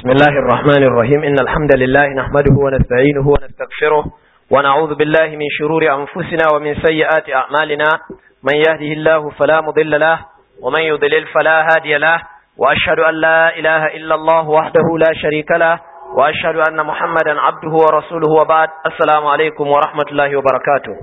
بسم الله الرحمن الرحيم إن الحمد لله نحمده ونستعينه ونستغفره ونعوذ بالله من شرور أنفسنا ومن سيئات أعمالنا من يهده الله فلا مضل له ومن يضلل فلا هادي له وأشهد أن لا إله إلا الله وحده لا شريك له وأشهد أن محمدا عبده ورسوله وبعد السلام عليكم ورحمة الله وبركاته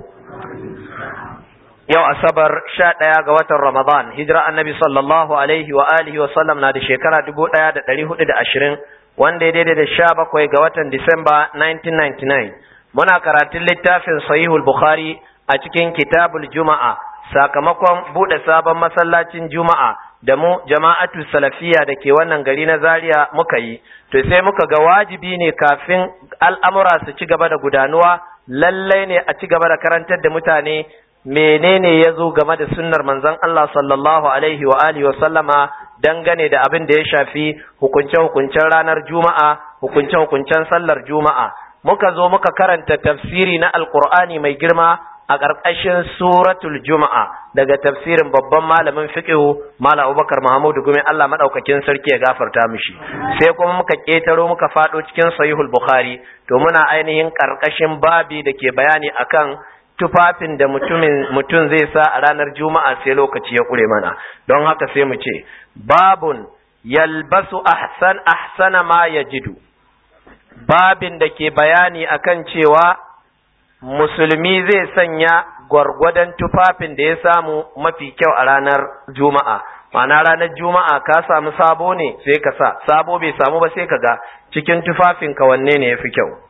yau asabar sha ɗaya ga watan ramadan hijira annabi sallallahu alaihi wa alihi wa sallam na da shekara dubu ɗaya da ɗari hudu da ashirin wanda ya daidai da sha bakwai ga watan disamba 1999 muna karatun littafin sahihul bukhari a cikin kitabul juma'a sakamakon buɗe sabon masallacin juma'a da mu jama'atu salafiya da ke wannan gari na zaria muka yi to sai muka ga wajibi ne kafin al'amura su ci gaba da gudanuwa lallai ne a ci gaba da karantar da mutane menene ya zo game da sunnar manzon Allah sallallahu alaihi wa alihi wa sallama dangane da abin da ya shafi hukunce-hukuncen ranar juma'a hukunce-hukuncen sallar juma'a muka zo muka karanta tafsiri na alkur'ani mai girma a ƙarƙashin suratul juma'a daga tafsirin babban malamin fiqhu malam abubakar mahamudu gumi Allah madaukakin sarki ya gafarta mishi sai kuma muka ƙetaro muka faɗo cikin sahihul bukhari to muna ainihin ƙarƙashin babi da ke bayani akan tufafin da mutumin mutum zai sa a ranar juma'a sai lokaci ya kure mana don haka sai mu ce babun yalbasu ahsan ahsana ma yajidu babin da ke bayani akan cewa musulmi zai sanya gwargwadon tufafin da ya samu mafi kyau a ranar juma'a ma'ana ranar juma'a ka samu sabo ne sai ka sa sabo bai samu ba sai ka ga cikin tufafin ka wanne ne ya fi kyau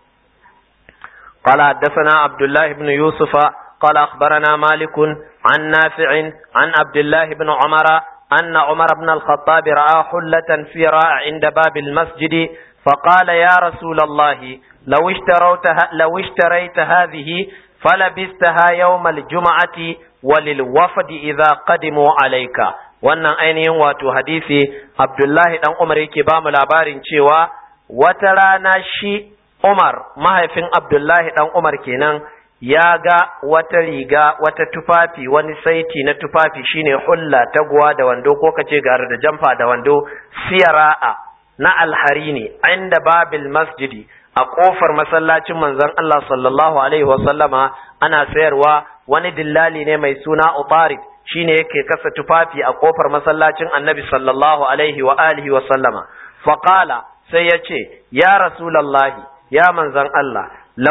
قال حدثنا عبد الله بن يوسف قال أخبرنا مالك عن نافع عن عبد الله بن عمر أن عمر بن الخطاب رأى حلة في راع عند باب المسجد فقال يا رسول الله لو اشتريت لو اشتريت هذه فلبستها يوم الجمعة وللوفد إذا قدموا عليك wannan ainihin wato hadisi Abdullahi dan Umar yake ba mu labarin cewa wata rana shi Umar mahaifin Abdullahi ɗan Umar kenan ya ga wata riga wata tufafi wani saiti na tufafi shine hulla taguwa da wando ko kace gara da jamfa da wando siyara'a na alhari ne inda babil masjidi a kofar masallacin manzon Allah sallallahu alaihi wasallama ana sayarwa wani dillali ne mai suna Utarid shine yake kasa tufafi a kofar masallacin Annabi sallallahu alaihi wa alihi wasallama faqala sai ya ce ya rasulullahi ya manzan Allah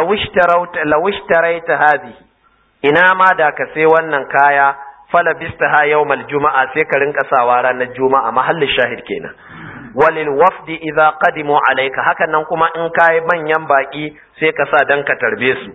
lawishtarayta hadhihi ina ma da ka sai wannan kaya fala bistaha yawmal juma'a sai ka rinka sawa ranar juma'a mahallin shahid kenan walil wafdi idza qadimu alayka hakan nan kuma in kai manyan baki sai ka sa dan ka tarbe su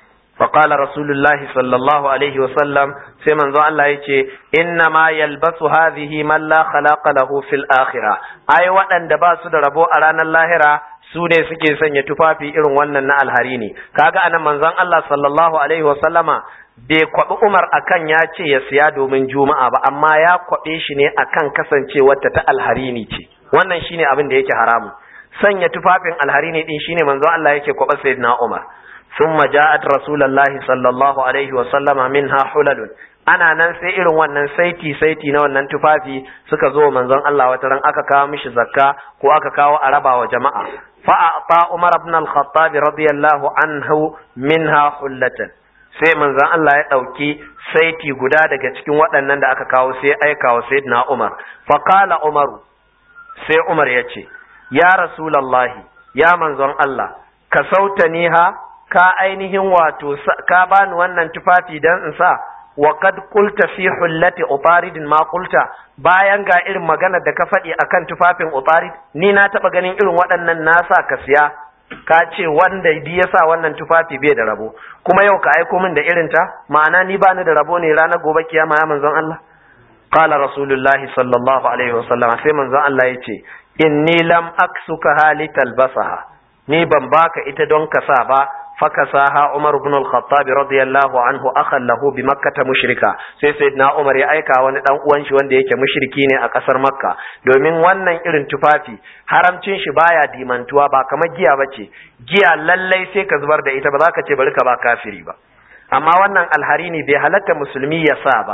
فقال رسول الله صلى الله عليه وسلم سيمن ذو الله يتي إنما يلبس هذه من لا خلاق له في الآخرة أي وأن دباسو دربو أرانا اللاهرة su ne suke sanya tufafi irin wannan na alhari ne kaga anan manzon Allah sallallahu alaihi wa sallama bai kwabi Umar akan ya ce ya siya domin juma'a ba amma ya kwabe shi ne akan kasancewar ta ta alhari ne ce wannan shine abin da yake haramu sanya tufafin alhari ne din shine manzon Allah yake kwaba sayyidina Umar thumma ja'at rasulullahi sallallahu alaihi wa sallama minha hulalun ana nan sai irin wannan saiti saiti na wannan tufafi suka zo manzon Allah wata ran aka kawo mishi zakka ko aka kawo a raba wa jama'a fa ata Umar ibn al-Khattab radiyallahu anhu minha hullatan sai manzon Allah ya dauki saiti guda daga cikin waɗannan da aka kawo sai aika wa sayyidina Umar fa qala Umar sai Umar ya ce ya rasulullahi ya manzon Allah ka sautaniha ka ainihin wato ka bani wannan tufafi dan in sa wa kad qulta fi hullati utaridin ma qulta bayan ga irin magana da ka faɗi akan tufafin utarid ni na taɓa ganin irin waɗannan nasa ka siya ka ce wanda di yasa wannan tufafi bai da rabo kuma yau ka aiko min da irin ta ma'ana ni ba ni da rabo ne ranar gobe kiyama ya manzon Allah qala rasulullahi sallallahu alaihi wasallam sai manzon Allah yace inni lam aksuka halital basaha ni ban baka ita don ka sa ba فكساها عمر بن الخطاب رضي الله عنه اخا له بمكه مشركا sai sayyidina Umar ya aika wani dan uwan shi wanda yake mushriki ne a kasar Makka domin wannan irin tufafi haramcin shi baya dimantuwa ba kamar giya bace giya lallai sai ka zubar da ita ba za ka ce bari ka ba kafiri ba amma wannan alhari ne bai halatta musulmi ya sa ba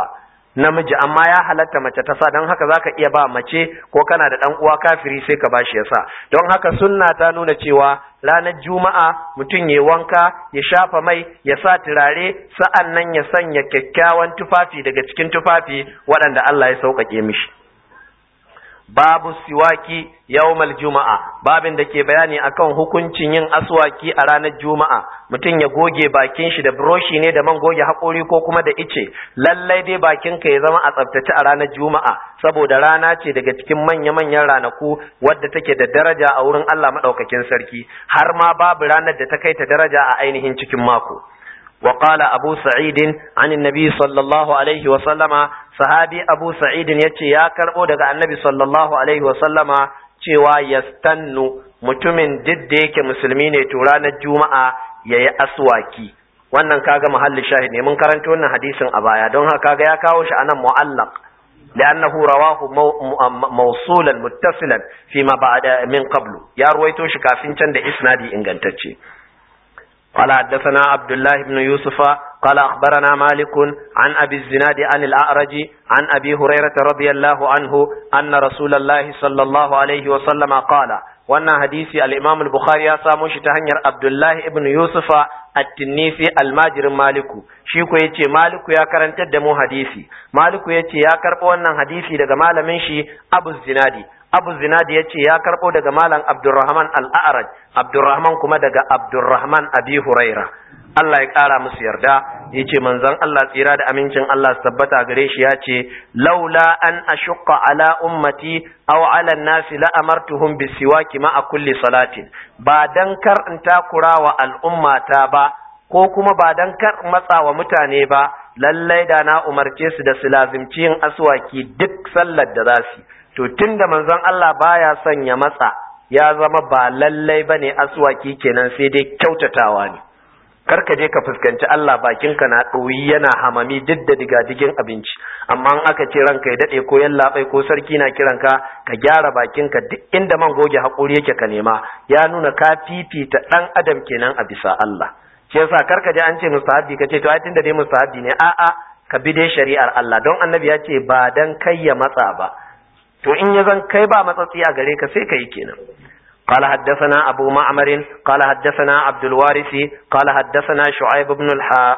namiji amma ya halatta mace ta sa don haka zaka iya ba mace ko kana da dan uwa kafiri sai ka bashi ya sa don haka sunna ta nuna cewa ranar juma'a mutum ya wanka ya shafa mai ya sa turare sa'an nan ya sanya kyakkyawan tufafi daga cikin tufafi waɗanda Allah ya sauƙaƙe mishi babu siwaki yawmal juma'a babin da ke bayani akan hukuncin yin aswaki a ranar juma'a mutum ya goge bakin shi da broshi ne da man goge haƙori ko kuma da ice lallai dai bakin ka ya zama a tsaftace a ranar juma'a saboda rana ce daga cikin manya-manyan ranaku wadda take da daraja a wurin Allah madaukakin sarki har ma babu ranar da ta kai ta daraja a ainihin cikin mako وقال أبو سعيد عن النبي صلى الله عليه وسلم صحابي أبو سعيد يتي يا كربو دغا النبي صلى الله عليه وسلم cewa yastannu mutumin duk da yake musulmi ne to ranar juma'a yayi aswaki wannan kaga mahallin shahid ne mun karanta wannan hadisin a baya don haka kaga ya kawo shi anan mu'allaq لأنه رواه موصولا متصلا فيما بعد من قبل يا رويتو shi kafin can da isnadi ingantacce قال حدثنا عبد الله بن يوسف قال أخبرنا مالك عن أبي الزناد عن الأعرج عن أبي هريرة رضي الله عنه أن رسول الله صلى الله عليه وسلم قال wannan hadisi al-Imam al-Bukhari ya samo shi ta hanyar Abdullah ibn Yusufa at-Tinnisi al-Majirin Maliku shi ko yace Maliku ya karantar da mu hadisi Maliku yace ya karbo wannan hadisi daga malamin shi Abu Zinadi Abu Zinadi yace ya karbo daga malam Abdurrahman al-A'raj Abdurrahman kuma daga Abdurrahman Abi Huraira Allah ya ƙara musu yarda ya ce manzon Allah tsira da amincin Allah su tabbata gare shi ya ce laula an ashqa ala ummati aw ala nasi la amartuhum bisiwaki ma'a kulli salatin ba dan kar in takura wa al'ummata ba ko kuma ba dan kar matsa wa mutane ba lallai da na umarce su da su lazimci yin aswaki duk sallar da za su to tunda manzon Allah baya son ya matsa ya zama ba lallai bane aswaki kenan sai dai kyautatawa ne kar ka je ka fuskanci Allah bakinka na ɗoyi yana hamami duk da digadigin abinci amma in aka ce ranka ya daɗe ko yallaɓai ko sarki na kiranka ka gyara bakinka duk inda man goge haƙuri yake ka nema ya nuna ka fifita ɗan adam kenan a bisa Allah shi yasa kar ka je an ce mustahabbi ka ce to ai tunda dai mustahabbi ne a'a ka bi dai shari'ar Allah don annabi ya ce ba dan kai ya matsa ba to in ya zan kai ba matsatsi a gare ka sai ka yi kenan قال حدثنا أبو معمر قال حدثنا عبد الوارث قال حدثنا شعيب بن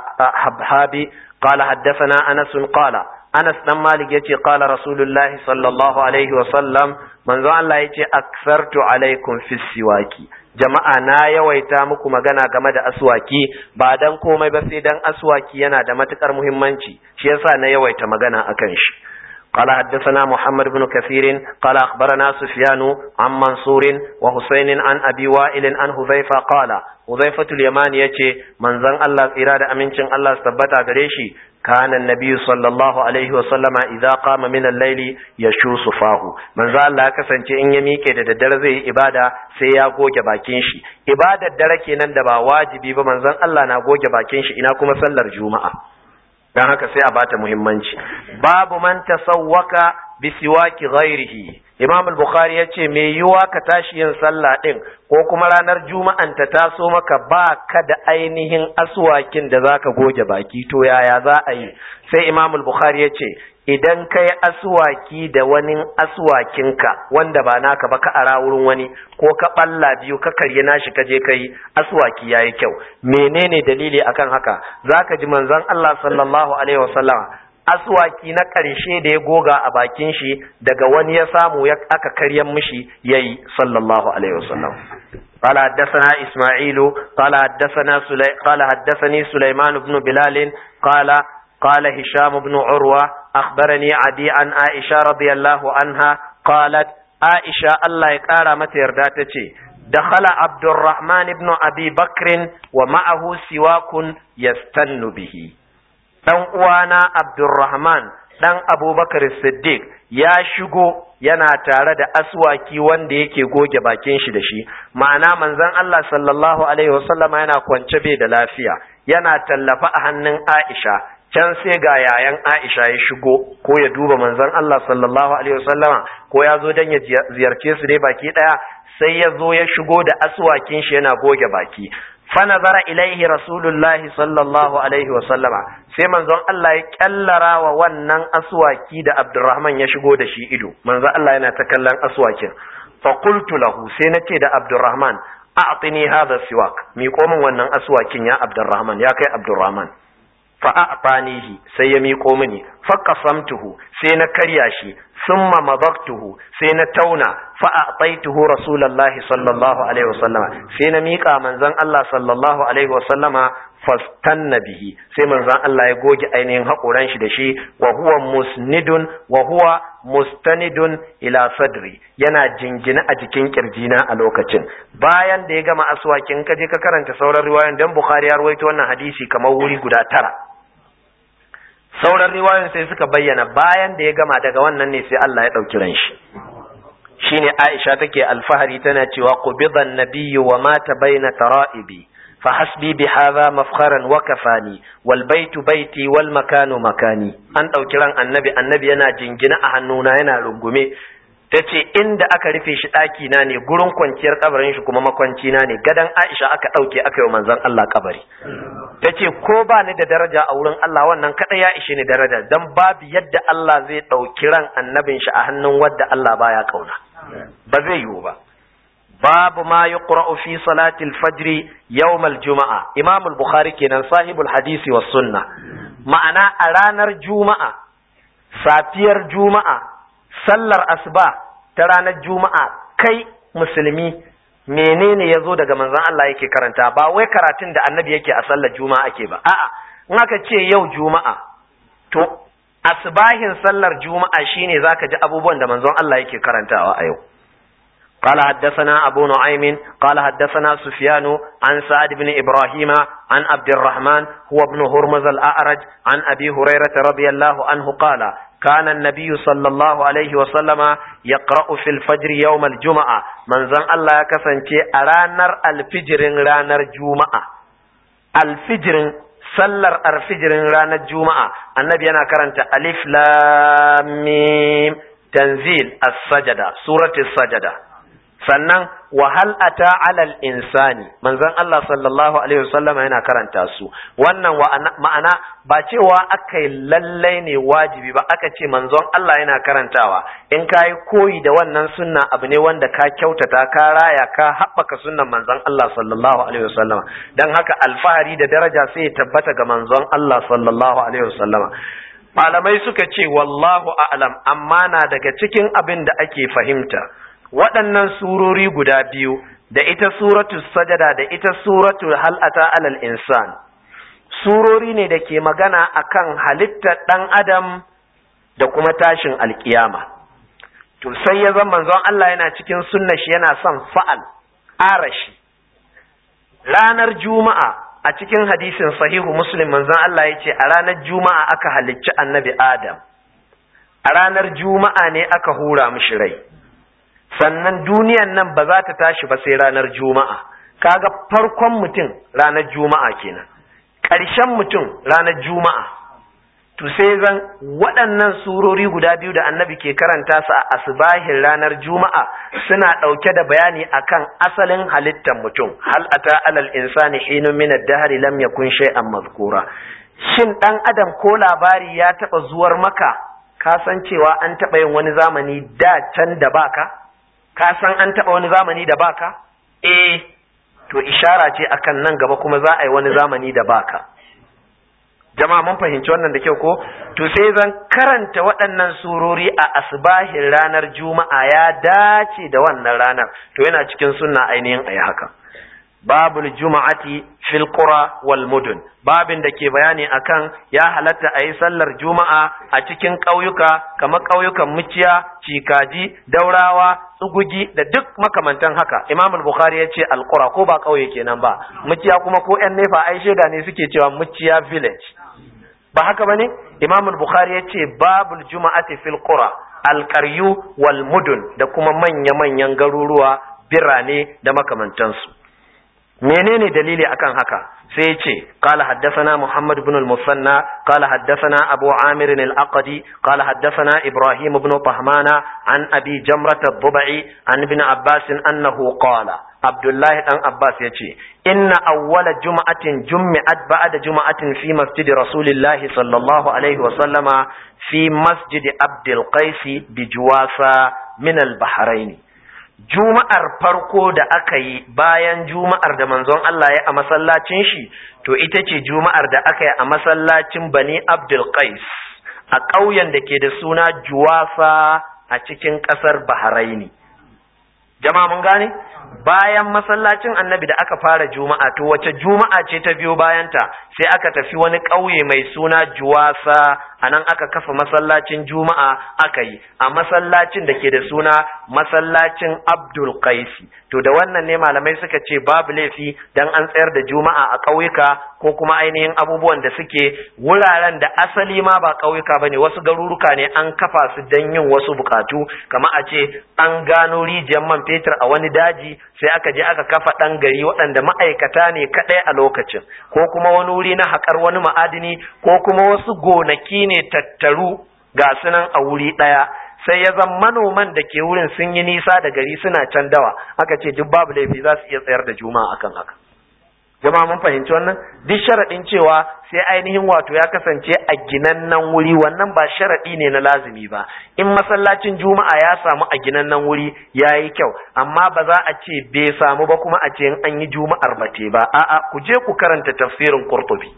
الحبحابي قال حدثنا أنس قال أنس بن مالك يتي قال رسول الله صلى الله عليه وسلم من ذو الله يتي أكثرت عليكم في السواك jama'a na yawaita muku magana game da aswaki ba dan komai ba sai dan aswaki yana da matukar muhimmanci shi yasa na yawaita magana akan shi قال حدثنا محمد بن كثير قال أخبرنا سفيان عن منصور وحسين عن أبي وائل عن حذيفة قال حذيفة اليمان يتي من ذن الله إرادة أمينشن الله استبتا قريشي كان النبي صلى الله عليه وسلم إذا قام من الليل يشو صفاه من ذا الله كسن إن يميك da daddare zai yi ibada sai ya goge bakin shi ibadar dare kenan da ba wajibi ba manzon Allah na goge bakin shi ina kuma sallar juma'a dan haka sai a bata muhimmanci babu man tasawwaka bi siwaki ghairihi imam al-bukhari yace me yiwa ka tashi yin sallah din ko kuma ranar juma'an ta taso maka ba ka da ainihin aswakin da zaka goge baki to yaya za a yi sai imam al-bukhari yace idan kai aswaki da wani aswakinka wanda ba naka ba ka ara wurin wani ko ka balla biyu ka karye nashi ka je kai aswaki yayi kyau menene dalili akan haka zaka ji manzon Allah sallallahu alaihi wasallam aswaki na ƙarshe da ya goga a bakin shi daga wani ya samu ya aka karyan mishi yayi sallallahu alaihi wasallam قال حدثنا إسماعيل قال حدثنا سلي... قال حدثني سليمان بن بلال قال قال هشام بن عروة أخبرني عدي عن عائشة رضي الله عنها قالت عائشة الله يقارى متى يرداتتي دخل عبد الرحمن بن أبي بكر ومعه سواك يستن به ɗan uwana Abdurrahman ɗan Abubakar Siddiq ya shigo yana tare da aswaki wanda yake goge bakin shi da shi ma'ana manzon Allah sallallahu alaihi wasallama yana kwance bai da lafiya yana tallafa a hannun Aisha can sai ga yayan Aisha ya shigo ko ya duba manzon Allah sallallahu alaihi wasallama ko ya zo dan ya ziyarce su dai baki daya sai ya zo ya shigo da aswakin shi yana goge baki fa nazara ilaihi rasulullahi sallallahu alaihi wa sallama sai manzon Allah ya kyallara wa wannan aswaki da Abdurrahman ya shigo da shi ido manzon Allah yana ta kallon aswakin fa qultu lahu sai nace da Abdurrahman a'tini hadha siwak mi min wannan aswakin ya Abdurrahman ya kai Abdurrahman fa a'tanihi sai ya miƙo mini fa qasamtuhu sai na karya shi thumma madaqtuhu sai na tauna fa a'taituhu rasulullahi sallallahu alaihi wasallama sai na miƙa manzon Allah sallallahu alaihi wasallama fastanna bihi sai manzon Allah ya goge ainihin haƙoran shi da shi wa huwa musnidun wa huwa mustanidun ila sadri yana jingina a jikin kirjina a lokacin bayan da ya gama aswakin ka je ka karanta sauran riwayoyin dan Bukhari ya rawaito wannan hadisi kamar wuri guda tara sauran riwayoyin sai suka bayyana bayan da ya gama daga wannan ne sai Allah ya ɗauki ran shi shine Aisha take alfahari tana cewa qubidan nabiyyu wa mata baina tara'ibi fa hasbi bi hadha mafkharan wa kafani wal baitu baiti wal makanu makani an ɗauki ran annabi annabi yana jingina a hannuna yana rungume tace inda aka rufe shi ɗaki na ne gurin kwanciyar kabarin shi kuma makwanci na ne gadan Aisha aka ɗauke aka yi manzon Allah kabari tace ko ba ni da daraja a wurin Allah wannan kada ya ishe ni daraja dan babu yadda Allah zai ɗauki ran annabin shi a hannun wadda Allah baya kauna ba zai yiwu ba babu ma yuqra'u fi salati al-fajr yawm al-juma'a Imam al-Bukhari kenan sahibul hadisi was sunna ma'ana a ranar juma'a safiyar juma'a sallar asuba ta ranar juma'a kai musulmi menene ya zo daga manzon Allah yake karanta ba wai karatun da annabi yake a sallar juma'a ake ba a'a in aka ce yau juma'a to asbahin sallar juma'a shine zaka ji abubuwan da manzon Allah yake karantawa a yau قال حدثنا أبو نعيم قال حدثنا سفيان عن سعد بن إبراهيم عن عبد الرحمن هو ابن هرمز الأعرج عن أبي هريرة رضي الله عنه قال كان النبي صلى الله عليه وسلم يقرأ في الفجر يوم الجمعة من زن الله كسنتي أرانر الفجر رانر جمعة الفجر sallar arfijirin ranar juma'a annabi yana karanta alif lam mim tanzil as-sajada suratul sajada sannan wahal ata alal insani manzon Allah sallallahu alaihi wasallam yana karanta su wannan ma'ana ba cewa aka yi lallai ne wajibi ba aka ce manzon Allah yana karantawa in ka yi koyi da wannan sunna abu ne wanda ka kyautata ka raya ka haɓaka sunnan manzon Allah sallallahu alaihi wasallam dan haka alfahari da daraja sai ya tabbata ga manzon Allah sallallahu alaihi wasallama malamai suka ce wallahu a'lam amma na daga cikin abin da ake fahimta waɗannan surori guda biyu da ita suratu sajada da ita suratu hal'ata alal insan surori ne da ke magana akan halittar ɗan adam da kuma tashin alkiyama to sai ya zama manzon Allah yana cikin sunna shi yana son fa'al arashi ranar juma'a a cikin hadisin sahihu muslim manzon Allah ya ce a ranar juma'a aka halicci annabi adam a ranar juma'a ne aka hura mishi rai sannan duniyan nan ba za ta tashi ba sai ranar juma'a kaga farkon mutum ranar juma'a kenan ƙarshen mutum ranar juma'a to sai zan waɗannan surori guda biyu da annabi ke karanta su a asbahin ranar juma'a suna ɗauke da bayani akan asalin halittar mutum hal ata alal insani hinun min ad-dahri lam yakun shay'an mazkura shin dan adam ko labari ya taɓa zuwar maka ka san cewa an taɓa yin wani zamani da can da baka ka san an taɓa wani zamani da baka? Eh, to ishara ce akan nan gaba kuma za a yi wani zamani da baka. Jama'a mun fahimci wannan da kyau ko? To sai zan karanta waɗannan surori a asbahin ranar Juma'a ya dace da wannan ranar, to yana cikin sunna ainihin a yi haka. Babul Juma'ati fil qura wal mudun babin da ke bayani akan ya halatta a yi sallar Juma'a a cikin ƙauyuka kamar ƙauyukan Muciya, Cikaji, Daurawa, tsugugi da duk makamantan haka imam bukhari ya ce alqura ko ba kauye kenan ba muciya kuma ko yan nefa ai sheda ne suke cewa muciya village ba haka bane imam bukhari ya ce babul juma'ati fil qura alqaryu wal mudun da kuma manya manyan garuruwa birane da makamantansu menene dalili akan haka sai ya ce qala haddathana muhammad ibn al-musanna qala haddathana abu amir al-aqdi qala haddathana ibrahim ibn tahmana an abi jamrat ad-dubai an ibn abbas annahu qala Abdullahi dan Abbas yace inna awwala juma'atin jummi'at ba'da juma'atin fi masjid Rasulillahi sallallahu alaihi wa sallama fi masjid Abdul Qais bi Juwasa min al-Bahrain Juma'ar farko da aka yi bayan Juma'ar da manzon Allah ya a masallacin shi to ita ce Juma'ar da aka yi a masallacin Bani Abdul Qais a ƙauyen da ke da suna Juwasa a cikin ƙasar Bahraini jama'a mun gane bayan masallacin annabi da aka fara juma'a to wace juma'a ce ta biyo bayanta sai aka tafi wani ƙauye mai suna juwasa a nan aka kafa masallacin juma'a aka yi a masallacin da ke da suna masallacin abdul qaisi to da wannan ne malamai suka ce babu laifi dan an tsayar da juma'a a ƙauyuka ko kuma ainihin abubuwan da suke wuraren da asali ma ba ƙauyuka bane wasu garuruka ne an kafa su dan yin wasu bukatu kamar a ce an gano rijiyar man fetur a wani daji sai aka je aka kafa ɗan gari waɗanda ma'aikata ne kaɗai a lokacin ko kuma wani wuri na haƙar wani ma'adini ko kuma wasu gonaki ne tattaru ga sunan a wuri ɗaya sai ya zan manoman da ke wurin sun yi nisa da gari suna can dawa aka ce duk babu laifi za su iya tsayar da juma'a akan haka jama'a mun fahimci wannan duk sharaɗin cewa sai ainihin wato ya kasance a ginannan wuri wannan ba sharaɗi ne na lazimi ba in masallacin juma'a ya samu a ginannan wuri ya yi kyau amma ba za a ce bai samu ba kuma a ce in an yi juma'ar ba te ba a'a ku je ku karanta tafsirin qurtubi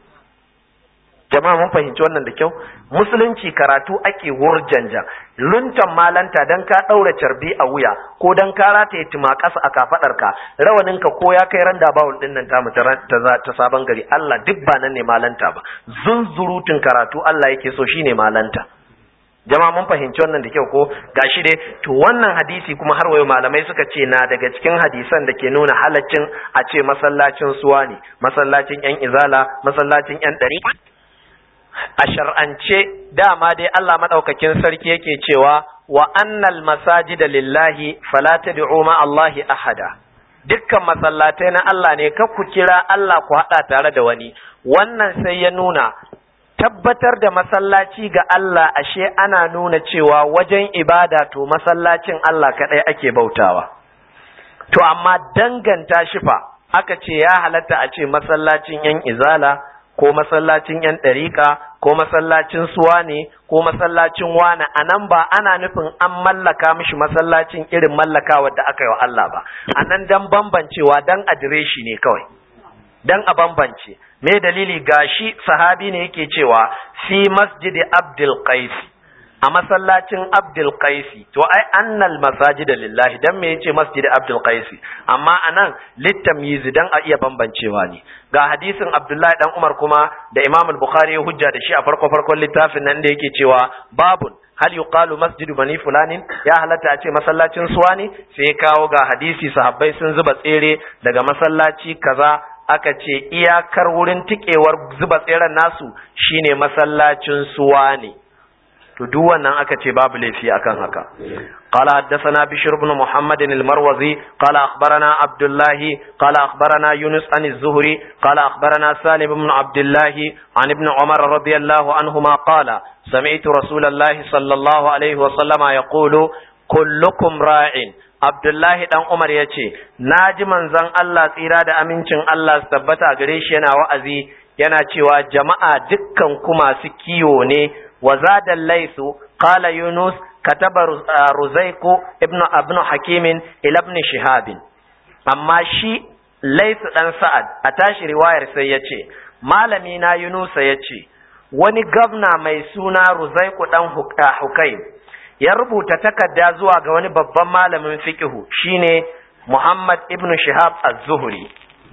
jama'a mun fahimci wannan da kyau musulunci karatu ake wurjanja luntan malanta dan ka daura carbi a wuya ko dan ka rataye tuma kasa a kafadarka rawaninka ko ya kai randa bawul din nan tamu ta ta sabon gari Allah duk ba nan ne malanta ba zunzurutun karatu Allah yake so shine malanta jama'a mun fahimci wannan da kyau ko gashi dai to wannan hadisi kuma har wayo malamai suka ce na daga cikin hadisan da ke nuna halaccin a ce masallacin suwa ne masallacin yan izala masallacin yan dari a shar'ance dama dai Allah madaukakin sarki yake cewa wa annal masajida lillahi fala tad'u ma Allahi ahada dukkan masallatai na Allah ne ka ku kira Allah ku hada tare da wani wannan sai ya nuna tabbatar da masallaci ga Allah ashe ana nuna cewa wajen ibada to masallacin Allah kadai ake bautawa to amma danganta shi fa aka ce ya halatta a ce masallacin yan izala ko masallacin ‘yan ɗariƙa, ko masallacin suwa ne, ko masallacin wane, a nan ba ana nufin an mallaka mishi masallacin irin mallakawa da aka yi wa Allah ba, a nan don bambancewa don adireshi ne kawai, don a bambance. Me dalili gashi sahabi ne yake cewa fi masjidi Abdul Qaisi. a masallacin Abdul Qaisi to ai annal masajida lillahi dan me yace masjid Abdul Qaisi amma anan littamyiz dan a iya bambancewa ne ga hadisin Abdullahi dan Umar kuma da Imam al-Bukhari ya hujja da shi a farko farkon littafin nan da yake cewa babun hal yuqalu masjidu bani fulanin ya halatta a ce masallacin suwa ne sai ya kawo ga hadisi sahabbai sun zuba tsere daga masallaci kaza aka ce iyakar wurin tikewar zuba tseren nasu shine masallacin suwa ne to duk wannan aka ce babu laifi akan haka qala haddathana bishr ibn muhammad al-marwazi qala akhbarana abdullah qala akhbarana yunus an az-zuhri qala akhbarana salim ibn abdullah an ibn umar radiyallahu anhuma qala sami'tu rasulullah sallallahu alaihi wa sallama yaqulu kullukum ra'in Abdullahi dan Umar ya ce, Na ji manzon Allah tsira da amincin Allah su tabbata gare shi yana wa'azi yana cewa jama'a dukkan ku masu kiwo ne وزاد الليث قال يونس كتب رزيق ابن ابن حكيم الى ابن شهاب amma shi laisu dan sa'ad a tashi riwayar sai ya ce malami na yunusa ya ce wani gabna mai suna ruzaiku dan hukaim ya rubuta takarda zuwa ga wani babban malamin fiqhu shine muhammad ibn shihab az-zuhri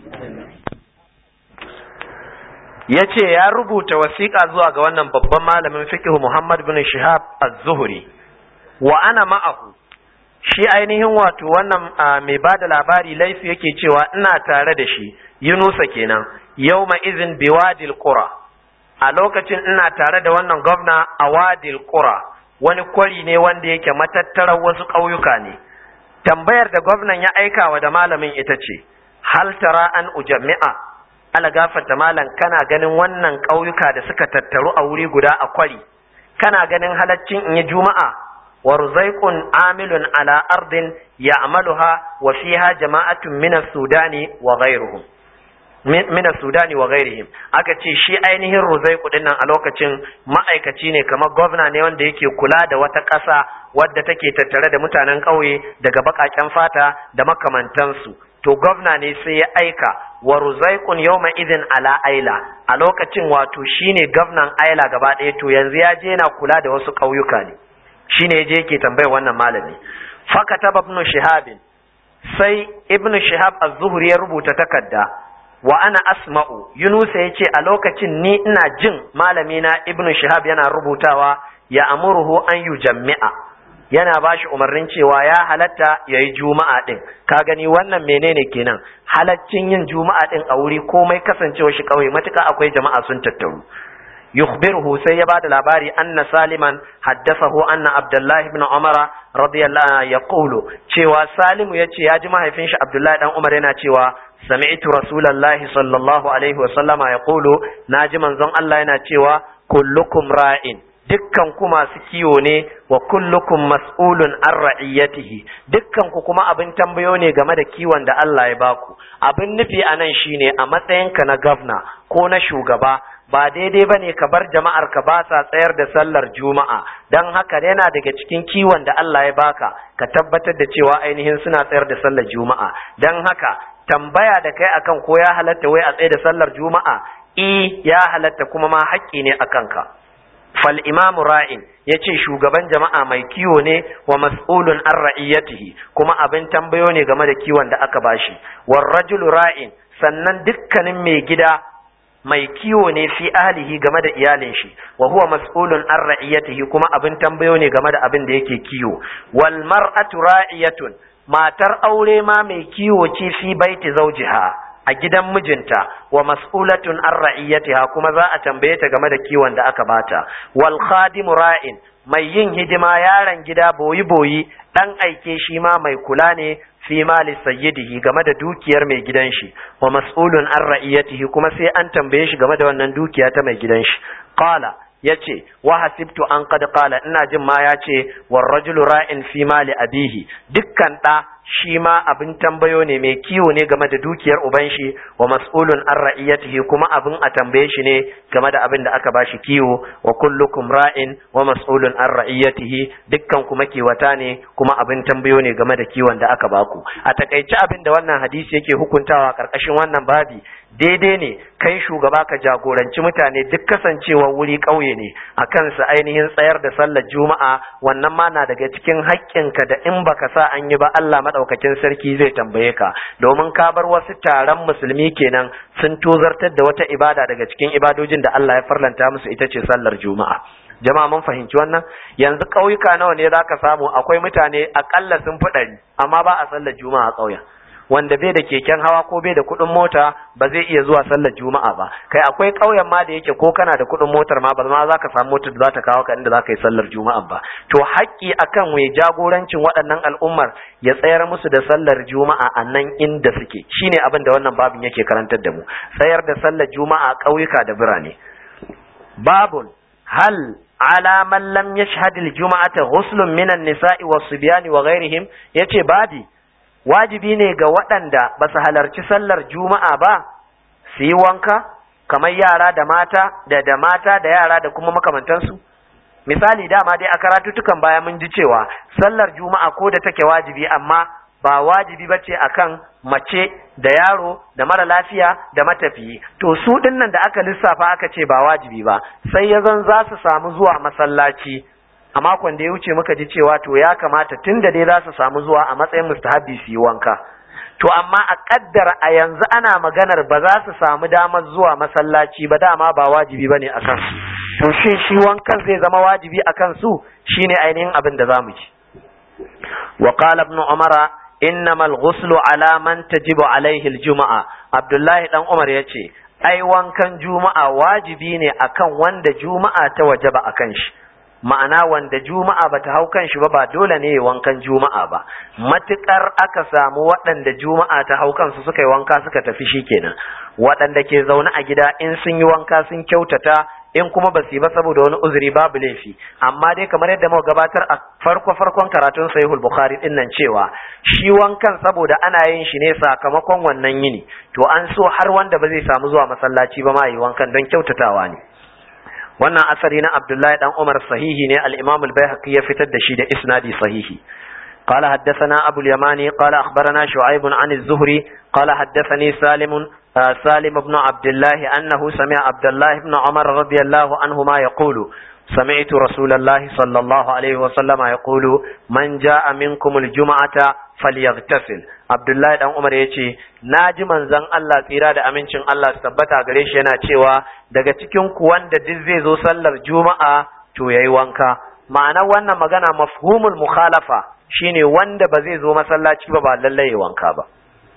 ya ce ya rubuta wasiƙa zuwa ga wannan babban malamin fiqh Muhammad bin Shihab az-Zuhri wa ana ma'ahu shi ainihin wato wannan mai bada labari laifi yake cewa ina tare da shi Yunusa kenan yawma izin biwadil qura a lokacin ina tare da wannan gwamna a wadil qura wani kwari ne wanda yake matattarar wasu ƙauyuka ne tambayar da gwamnan ya aikawa da malamin ita ce hal tara an ujammi'a ala gafarta malam kana ganin wannan ƙauyuka da suka tattaru a wuri guda a kwari kana ganin halaccin in yi juma'a wa ruzaiqun amilun ala ardin ya'maluha wa fiha jama'atun min as-sudani wa ghayruhum min sudani wa ghairihim aka ce shi ainihin ruzai kudin nan a lokacin ma'aikaci ne kamar gwamna ne wanda yake kula da wata ƙasa wadda take tattare da mutanen ƙauye daga baƙaƙen fata da makamantansu to gwamna ne sai ya aika wa ruzaikun yawma idin ala aila a lokacin wato shine gwamnan aila gaba ɗaya to yanzu ya je yana kula da wasu ƙauyuka ne shine ya je yake tambayar wannan malami fakataba ibn shihabin sai ibn shihab az-zuhri ya rubuta takarda wa ana asma'u yunusa yace a lokacin ni ina jin malami na ibnu shihab yana rubutawa ya amuruhu an yujammi'a yana bashi umarnin cewa ya halatta yayi juma'a din ka gani wannan menene kenan halaccin yin juma'a din a wuri komai kasancewa shi kauye matuka akwai jama'a sun tattaru yukhbiruhu sai ya bada labari anna saliman haddathahu anna abdullahi ibn umar radiyallahu anhu yaqulu cewa salimu yace ya ji mahaifin shi abdullahi dan umar yana cewa سمعت رسول الله صلى الله عليه وسلم يقول ناجي منزon Allah yana cewa kullukum ra'in dukkan ku masu kiwo ne wa kullukum mas'ulun an ra'iyatihi dukkan ku kuma abin tambayo ne game da kiwon da Allah ya baku abin nufi anan shine a matsayinka na gavna ko na shugaba ba daidai ba ne ka bar jama'ar ka ba sa tsayar da sallar juma'a don haka yana daga cikin kiwon da Allah ya baka ka tabbatar da cewa ainihin suna tsayar da sallar juma'a don haka tambaya da kai akan ko ya halatta wai a tsaye da sallar juma'a i ya halatta kuma ma haƙƙi ne akan ka fal imamu ra'in ya ce shugaban jama'a mai kiwo ne wa mas'ulun an ra'iyatihi kuma abin tambayo ne game da kiwon da aka bashi war rajulu ra'in sannan dukkanin mai gida mai kiwo ne fi ahlihi game da iyalin shi wa huwa mas'ulun an ra'iyatihi kuma abin tambayo ne game da abin da yake kiwo wal mar'atu ra'iyatun matar aure ma mai kiwo ce fi baiti zawjiha a gidan mijinta wa mas'ulatun an ra'iyatiha kuma za a tambaye ta game da kiwon da aka bata wal khadimu ra'in mai yin hidima yaron gida boyi boyi dan aike shi ma mai kula ne fi mali sayyidihi game da dukiyar mai gidan shi wa mas'ulun an ra'iyatihi kuma sai an tambaye shi game da wannan dukiya ta mai gidan shi qala yace wa hasibtu an qad qala ina jin ma yace war rajulu ra'in fi mali abihi dukkan da shi ma abin tambayo ne mai kiwo ne game da dukiyar uban shi wa mas'ulun an ra'iyatihi kuma abin a tambaye shi ne game da abin da aka bashi kiwo wa kullukum ra'in wa mas'ulun an ra'iyatihi dukkan kuma kiwata ne kuma abin tambayo ne game da kiwon da aka baku a takaice abin da wannan hadisi yake hukuntawa karkashin wannan babi daidai ne kai shugaba ka jagoranci mutane duk kasancewa wuri ƙauye ne a kansu ainihin tsayar da sallar juma'a wannan ma na daga cikin haƙƙinka da in baka sa an yi ba Allah madaukakin sarki zai tambaye ka domin ka bar wasu taron musulmi kenan sun tozartar da wata ibada daga cikin ibadojin da Allah ya farlanta musu ita ce sallar juma'a jama'a mun fahimci wannan yanzu ƙauyuka nawa ne zaka samu akwai mutane akalla sun fi ɗari amma ba a sallar juma'a a ƙauyen wanda bai da keken hawa ko bai da kuɗin mota ba zai iya zuwa sallar juma'a ba kai akwai ƙauyen ma da yake ko kana da kuɗin motar ma ba ma za ka samu motar da za ta kawo ka inda za ka yi sallar juma'a ba to haƙƙi akan mai jagorancin waɗannan al'ummar ya tsayar musu da sallar juma'a a nan inda suke shine abin da wannan babin yake karantar da mu tsayar da sallar juma'a ƙauyuka da birane babun hal ala man lam yashhad al-jum'ata ghuslun minan nisa'i was-sibyani wa ghairihim yace babi wajibi ne ga waɗanda ba su halarci sallar juma'a ba su yi wanka kamar yara da mata da da mata da yara da kuma makamantansu misali dama dai a karatutukan baya mun ji cewa sallar juma'a ko da take wajibi amma ba wajibi ba ce akan mace da yaro da mara lafiya da matafiyi to su dinnan da aka lissafa aka ce ba wajibi ba sai ya zan za su samu zuwa masallaci a makon da ya wuce muka ji cewa to ya kamata tun da dai za su samu zuwa a matsayin mustahabi su yi wanka to amma a kaddara a yanzu ana maganar ba za su samu damar zuwa masallaci ba dama ba wajibi bane a kan su to shin shi wankan zai zama wajibi a kan su shine ainihin abin da zamu ji wa qala ibn umara innama al-ghuslu ala man tajibu alaihi al-jumu'a abdullahi dan umar yace ai wankan juma'a wajibi ne akan wanda juma'a ta wajaba akan shi ma'ana wanda juma'a bata hau kan shi ba ba dole ne ya wankan juma'a ba matukar aka samu waɗanda juma'a ta hau kansu suka yi wanka suka tafi shikenan waɗanda ke zaune a gida in sun yi wanka sun kyautata in kuma ba su yi ba saboda wani uzuri babu laifi amma dai kamar yadda muka gabatar a farko farkon karatun sahihul bukhari din nan cewa shi wankan saboda ana yin shi ne sakamakon wannan yini to an so har wanda ba zai samu zuwa masallaci ba ma yi wankan don kyautatawa ne wannan asari na abdullahi dan umar sahihi ne al-imam al-baihaqi ya fitar da shi da isnadi sahihi قال حدثنا أبو اليماني قال أخبرنا شعيب عن الزهري قال حدثني سالم سالم بن عبد الله أنه سمع عبد الله بن عمر رضي الله عنهما يقول سمعت رسول الله صلى الله عليه وسلم يقول من جاء منكم الجمعة فليغتسل عبد الله بن عمر yace naji manzon Allah tsira da amincin Allah su tabbata gare shi yana cewa daga cikin ku wanda duk zai zo sallar juma'a to yayi wanka ma'anar wannan magana mafhumul mukhalafa shine wanda ba zai zo masallaci ba ba lallai wanka ba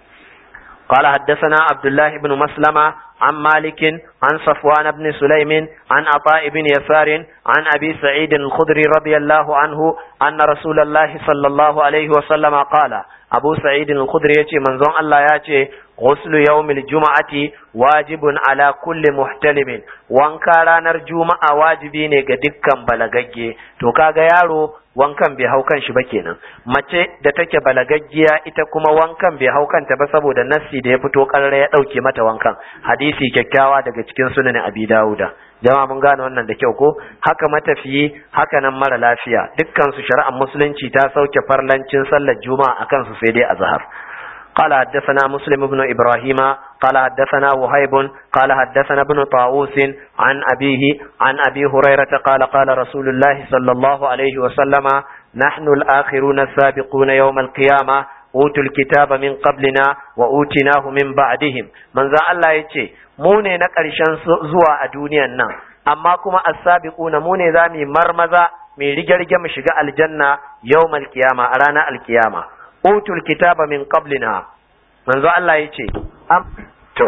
قال حدثنا عبد الله بن مسلمة عن مالك عن صفوان بن سليم عن عطاء بن يسار عن أبي سعيد الخدري رضي الله عنه أن رسول الله صلى الله عليه وسلم قال أبو سعيد الخدري يتي منظوم الله يتي غسل يوم الجمعة واجب على كل محتلم wanka ranar juma'a wajibi ne ga dukkan balagagge to kaga yaro wankan bai hau kan shi ba kenan mace da take balagaggiya ita kuma wankan bai hau kanta ba saboda nassi da ya fito karara ya dauke mata wankan hadisi kyakkyawa daga cikin sunan abi dauda jama'a mun gane wannan da kyau ko haka matafiyi haka nan mara lafiya dukkan su shari'ar musulunci ta sauke farlancin sallar juma'a akan su sai dai azhar قال حدثنا مسلم بن إبراهيم قال حدثنا وهيب قال حدثنا ابن طاووس عن أبيه عن أبي هريرة قال قال رسول الله صلى الله عليه وسلم نحن الآخرون السابقون يوم القيامة أوتوا الكتاب من قبلنا وأوتناه من بعدهم من ذا الله يتي موني نقرشان زوا الدنيا النا أما كما السابقون موني ذامي مرمزا من رجال جمع شقاء الجنة يوم القيامة أرانا القيامة utul kitaba min qablina manzo Allah yace am to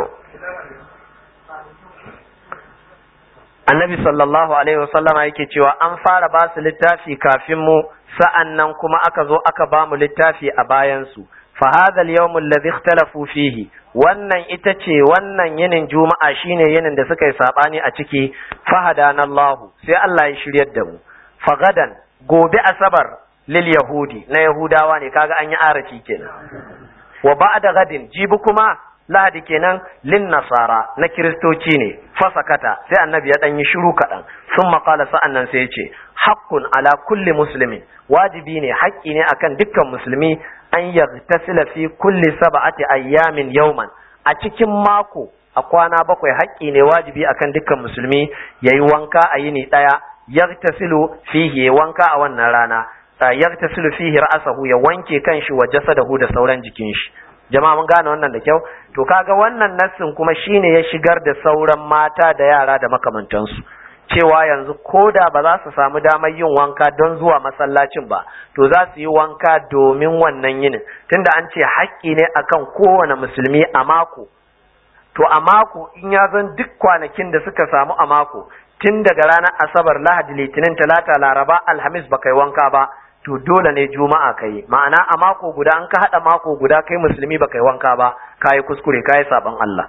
annabi sallallahu alaihi wasallama yake cewa an fara ba su littafi kafin mu sa'annan kuma aka zo aka ba mu littafi a bayan su fa hadha al-yawm alladhi ikhtalafu fihi wannan ita ce wannan yinin juma'a shine yinin da suka yi sabani a ciki fahadana Allah sai Allah ya shiryar da mu fagadan gobe asabar lil yahudi na yahudawa ne kaga an yi arafi kenan wa ba'da gadin jibi kuma lahadi kenan lin nasara na kiristoci ne fasakata sai annabi ya dan yi shiru kaɗan sun maƙala sa'annan sai ya ce haqqun ala kulli muslimin wajibi ne haƙƙi ne akan dukkan musulmi an yaghtasila fi kulli sab'ati ayyamin yawman a cikin mako a kwana bakwai haƙƙi ne wajibi akan dukkan musulmi yayi wanka a yini ɗaya yaghtasilu fihi wanka a wannan rana yagtasilu fihi ra'sahu ya wanke kanshi wa jasadahu da sauran jikin shi jama'a mun gane wannan da kyau to kaga wannan nassin kuma shine ya shigar da sauran mata da yara da makamantansu cewa yanzu koda ba za su samu damar yin wanka don zuwa masallacin ba to za su yi wanka domin wannan yinin tunda an ce haƙƙi ne akan kowane musulmi a mako to a mako in ya zan duk kwanakin da suka samu a mako tun daga ranar asabar lahadi litinin talata laraba alhamis ba kai wanka ba to dole ne juma'a kai ma'ana a mako guda an ka hada mako guda kai musulmi ba kai wanka ba kai kuskure kai saban Allah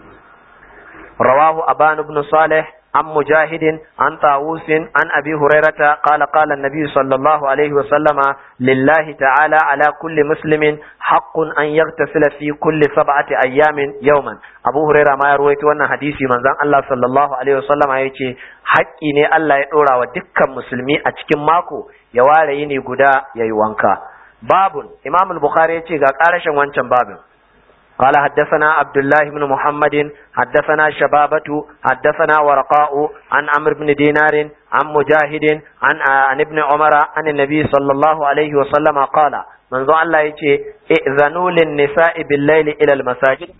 rawahu aban ibn salih عن مجاهد عن طاووس عن أبي هريرة قال قال النبي صلى الله عليه وسلم لله تعالى على كل مسلم حق أن يغتسل في كل سبعة أيام يوما أبو هريرة ما يروي وانا حديثي من ذن الله صلى الله عليه وسلم يقول حقي ne Allah ya ɗora wa dukkan musulmi a cikin mako ya ware yini guda ya yi wanka babun imam al-bukhari ya ce ga ƙarashin wancan babin قال حدثنا عبد الله بن محمد حدثنا شبابة حدثنا ورقاء عن عمرو بن دينار عن مجاهد عن عن ابن عمر عن النبي صلى الله عليه وسلم قال من ذو الله يجي ائذنوا للنساء بالليل إلى المساجد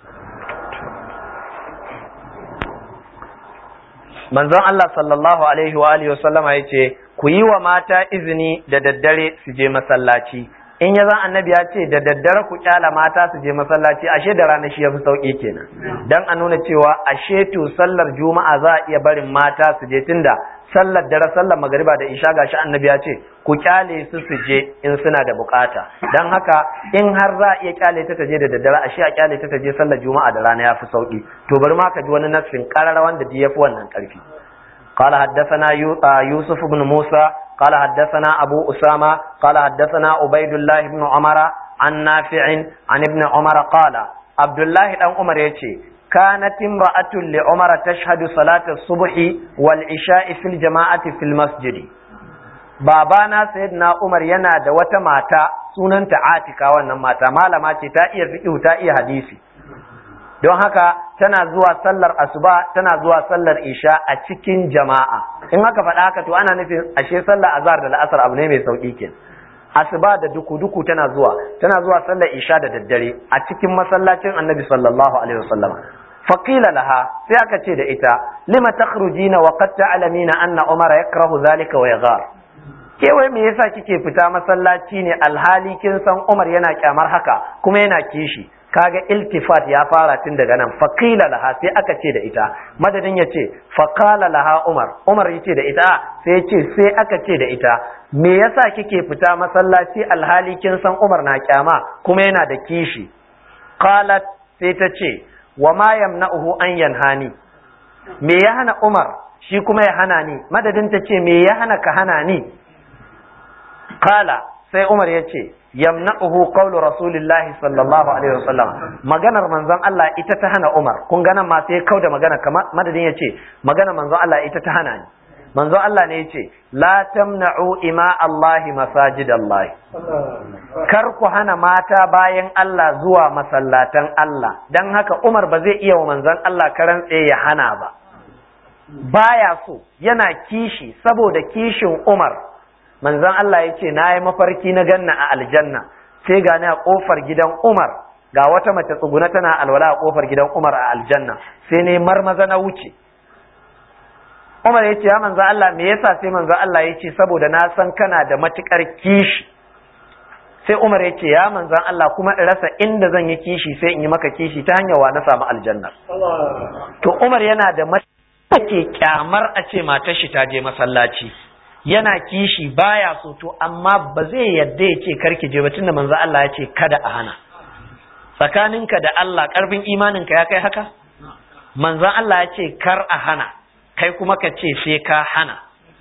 manzon Allah sallallahu alaihi wa alihi wasallama yace ku yi wa mata izini da daddare su je masallaci in ya zan annabi ya ce da daddare ku kyala mata su je masallaci ashe da rana shi ya fi sauki kenan dan a nuna cewa ashe to sallar juma'a za a iya barin mata su je tunda sallar dare sallar magariba da isha gashi annabi ya ce ku kyale su su je in suna da bukata dan haka in har za a iya kyale ta je da daddare ashe a kyale ta je sallar juma'a da rana ya fi sauki to bari ma ka ji wani nassin karara wanda ya fi wannan karfi قال حدثنا يوسف بن موسى قال حدثنا أبو أسامة قال حدثنا عبيد الله بن عمر عن نافع عن ابن عمر قال عبد الله بن عمر يتي كانت امرأة لعمر تشهد صلاة الصبح والعشاء في الجماعة في المسجد babana sayyidina Umar yana da wata mata sunanta Atika wannan mata malama ce ta iya fiqh ta iya hadisi don haka tana zuwa sallar asuba tana zuwa sallar isha a cikin jama'a in haka faɗa haka to ana nufin ashe sallar azhar da la'asar abu ne mai sauki ke asuba da duku duku tana zuwa tana zuwa sallar isha da daddare a cikin masallacin annabi sallallahu alaihi wasallam faqila laha sai aka ce da ita lima takhrujina wa qad ta'lamina anna umara yakrahu zalika wa yaghar ke wai me yasa kike fita masallaci ne alhali kin san umar yana kyamar haka kuma yana kishi kaga iltifat ya fara tun daga nan faqila laha sai aka ce da ita madadin ya ce faqala laha umar umar ya ce da ita sai ya ce sai aka ce da ita me yasa kike fita masallaci alhali kin san umar na kyama kuma yana da kishi qalat sai ta ce wa ma yamna'uhu an yanhani me ya hana umar shi kuma ya hana ni madadin ta ce me ya hana ka hana ni qala sai umar ya ce yamna'uhu qawlu rasulillahi sallallahu alaihi wasallam maganar manzon Allah ita ta hana Umar kun ga nan ma sai kauda magana kamar madadin yace maganar manzon Allah ita ta hana ni manzon Allah ne yace la tamna'u ima Allah masajidallah kar ku hana mata bayan Allah zuwa masallatan Allah dan haka Umar ba zai iya wa manzon Allah karan tsaye ya hana ba baya so yana kishi saboda kishin Umar manzon Allah ya ce na yi mafarki na ganna a aljanna sai gani a ƙofar gidan Umar ga wata mace tsuguna tana alwala a ƙofar gidan Umar a aljanna sai ne marmaza na wuce Umar ya ce ya manzon Allah me yasa sai manzon Allah ya ce saboda na san kana da matukar kishi sai Umar ya ce ya manzon Allah kuma in rasa inda zan yi kishi sai in yi maka kishi ta hanyar wa na samu aljanna to Umar yana da ke kyamar a ce matar shi ta je masallaci yana kishi baya so to amma ba zai yadda ya ce karki je ba tunda manzo Allah ya ce kada a hana tsakaninka da Allah karfin imaninka ya kai haka manzo Allah ya ce kar a hana kai kuma ka ce sai ka hana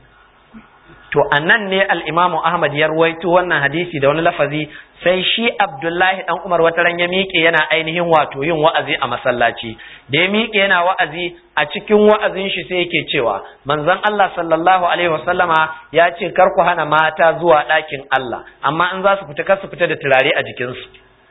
to annan ne al-Imam Ahmad ya ruwaito wannan hadisi da wani lafazi sai shi Abdullahi dan Umar wata ran ya miƙe yana ainihin wato yin wa'azi a masallaci da ya miƙe yana wa'azi a cikin wa'azin shi sai yake cewa manzon Allah sallallahu alaihi wasallama ya ce kar ku hana mata zuwa ɗakin Allah amma in za su fita kar su fita da turare a jikinsu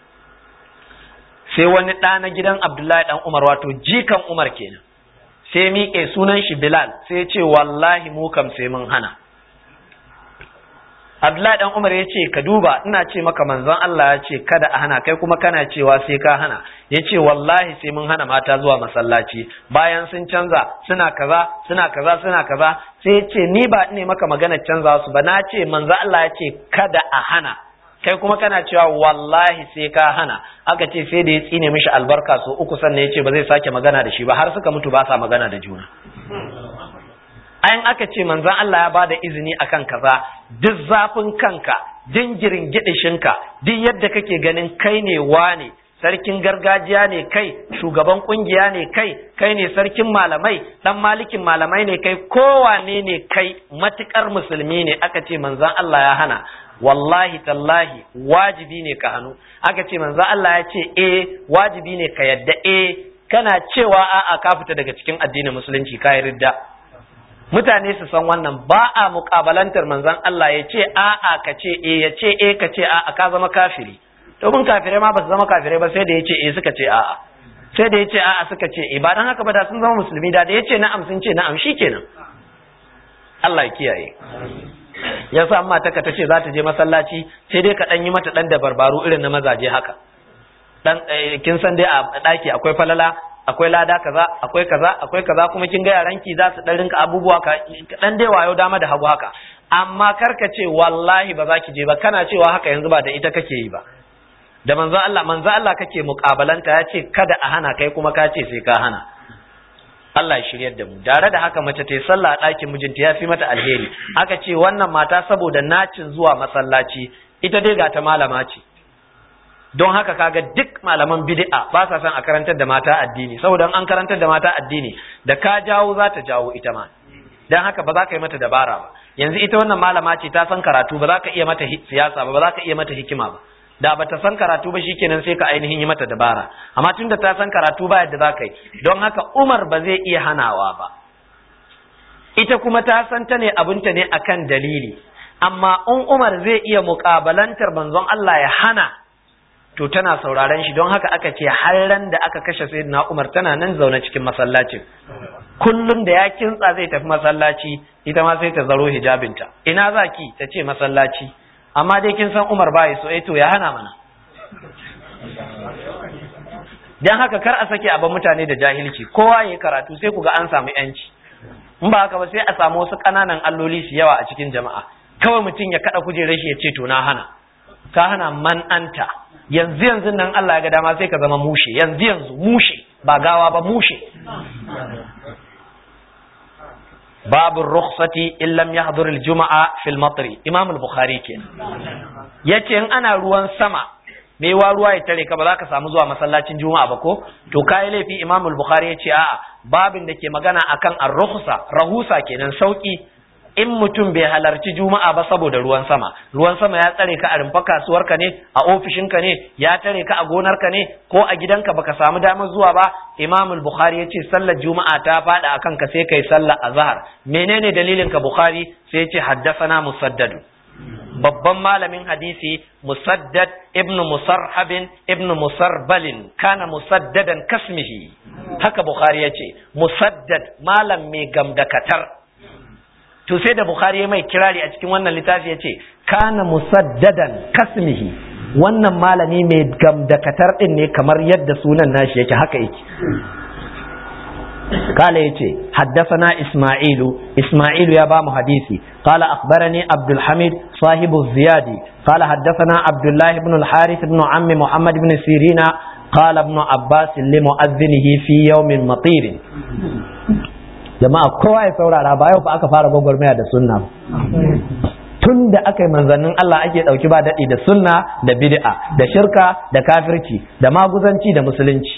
sai wani ɗa na gidan Abdullahi dan Umar wato jikan Umar kenan sai miƙe sunan shi Bilal sai ya ce wallahi mu kam sai mun hana Abdullahi dan Umar ya ce ka duba ina ce maka manzon Allah ya ce kada a hana kai kuma kana cewa sai ka hana ya ce wallahi sai mun hana mata zuwa masallaci bayan sun canza suna kaza suna kaza suna kaza sai ya ce ni ba ne maka magana canza su ba na ce manzon Allah ya ce kada a hana kai kuma kana cewa wallahi sai ka hana aka ce sai da ya tsine mishi albarka so uku sannan ya ce ba zai sake magana da shi ba har suka mutu ba sa magana da juna ayin aka ce manzan Allah ya bada izini akan kaza duk zafin kanka jingirin gidishinka duk yadda kake ganin kai ne wane sarkin gargajiya ne kai shugaban kungiya ne kai kai ne sarkin malamai dan malikin malamai ne kai kowane ne kai matukar musulmi ne aka ce manzan Allah ya hana wallahi tallahi wajibi ne ka hannu aka ce manzan Allah ya ce eh wajibi ne ka yadda eh kana cewa a'a ka fita daga cikin addinin musulunci ka yi ridda mutane su san wannan ba a muƙabalantar manzon Allah ya ce a'a ka ce e ya ce e ka ce a'a ka zama kafiri domin kafirai ma ba su zama kafirai ba sai da ya ce e suka ce a'a sai da ya ce a'a suka ce e ba dan haka ba da sun zama musulmi da da ya ce na'am sun ce na'am shikenan Allah ya kiyaye ya sa amma ta ce za ta je masallaci sai dai ka dan yi mata dan da barbaru irin na mazaje haka dan kin san dai a daki akwai falala akwai lada kaza akwai kaza akwai kaza kuma kin ga yaranki za su dan rinka abubuwa ka dan dai wayo dama da hagu haka amma karka ce wallahi ba za ki je ba kana cewa haka yanzu ba da ita kake yi ba da manzo Allah manzo Allah kake mukabalanta ya ce kada a hana kai kuma ka ce sai ka hana Allah ya shiryar da mu tare da haka mace ta yi sallah a ɗakin mijinta ya fi mata alheri aka ce wannan mata saboda nacin zuwa masallaci ita dai ga ta malama ce don haka kaga duk malaman bid'a ba sa son a karantar da mata addini saboda an karantar da mata addini da ka jawo za ta jawo ita ma dan haka ba za ka yi mata dabara ba yanzu ita wannan malama ce ta san karatu ba za ka iya mata siyasa ba ba za ka iya mata hikima ba da bata san karatu ba shikenan sai ka ainihin yi mata dabara amma tunda ta san karatu ba yadda za ka yi don haka Umar ba zai iya hanawa ba ita kuma ta san ta ne abinta ne akan dalili amma in Umar zai iya muƙabalantar manzon Allah ya hana to tana sauraron shi don haka aka ce har ran da aka kashe sayyidina Umar tana nan zaune cikin masallacin kullum da ya kintsa zai tafi masallaci ita ma sai ta zaro hijabinta ina zaki ta ce masallaci amma dai kin san Umar bai so eh to ya hana mana dan haka kar a sake abin mutane da jahilci kowa yayi karatu sai ku ga an samu yanci in ba haka ba sai a samu wasu kananan alloli su yawa a cikin jama'a kawai mutum ya kada kujerar shi ya ce to na hana ka hana man anta yanzu yanzu nan Allah ya ga dama sai ka zama mushe yanzu yanzu mushe ba gawa ba mushe babu rukhsati in lam yahdhur al-jum'a fil matri imam al-bukhari ke yace in ana ruwan sama me wa ruwa ya tare ka ba za ka samu zuwa masallacin juma'a ba ko to kai laifi imam al-bukhari yace a'a babin da ke magana akan ar-rukhsa rahusa kenan sauki in mutum bai halarci juma'a ba saboda ruwan sama ruwan sama ya tsare ka a rumfa kasuwarka ne a ofishinka ne ya tare ka a gonarka ne ko a gidanka baka samu damar zuwa ba imam al-bukhari ya ce sallar juma'a ta fada akan ka sai kai sallar azhar menene dalilin ka bukhari sai ya ce haddathana musaddad babban malamin hadisi musaddad ibnu musarhabin ibnu musarbalin kana musaddadan kasmihi haka bukhari ya ce musaddad malam mai gamdakatar to sai da bukhari ya mai kirari a cikin wannan littafi ya ce kana musaddadan kasmihi wannan malami mai gamdakatar din ne kamar yadda sunan nashi yake haka yake قال يتي حدثنا إسماعيل إسماعيل يا بام حديثي قال أخبرني عبد الحميد صاحب الزيادي قال حدثنا عبد الله بن الحارث بن عم محمد بن سيرين قال ابن عباس لمؤذنه في يوم مطير jama'a kowa ya saurara ba yau fa aka fara gwagwarmaya da sunna tun da aka yi manzannin Allah ake ɗauki ba daɗi da sunna da bid'a da shirka da kafirci da maguzanci da musulunci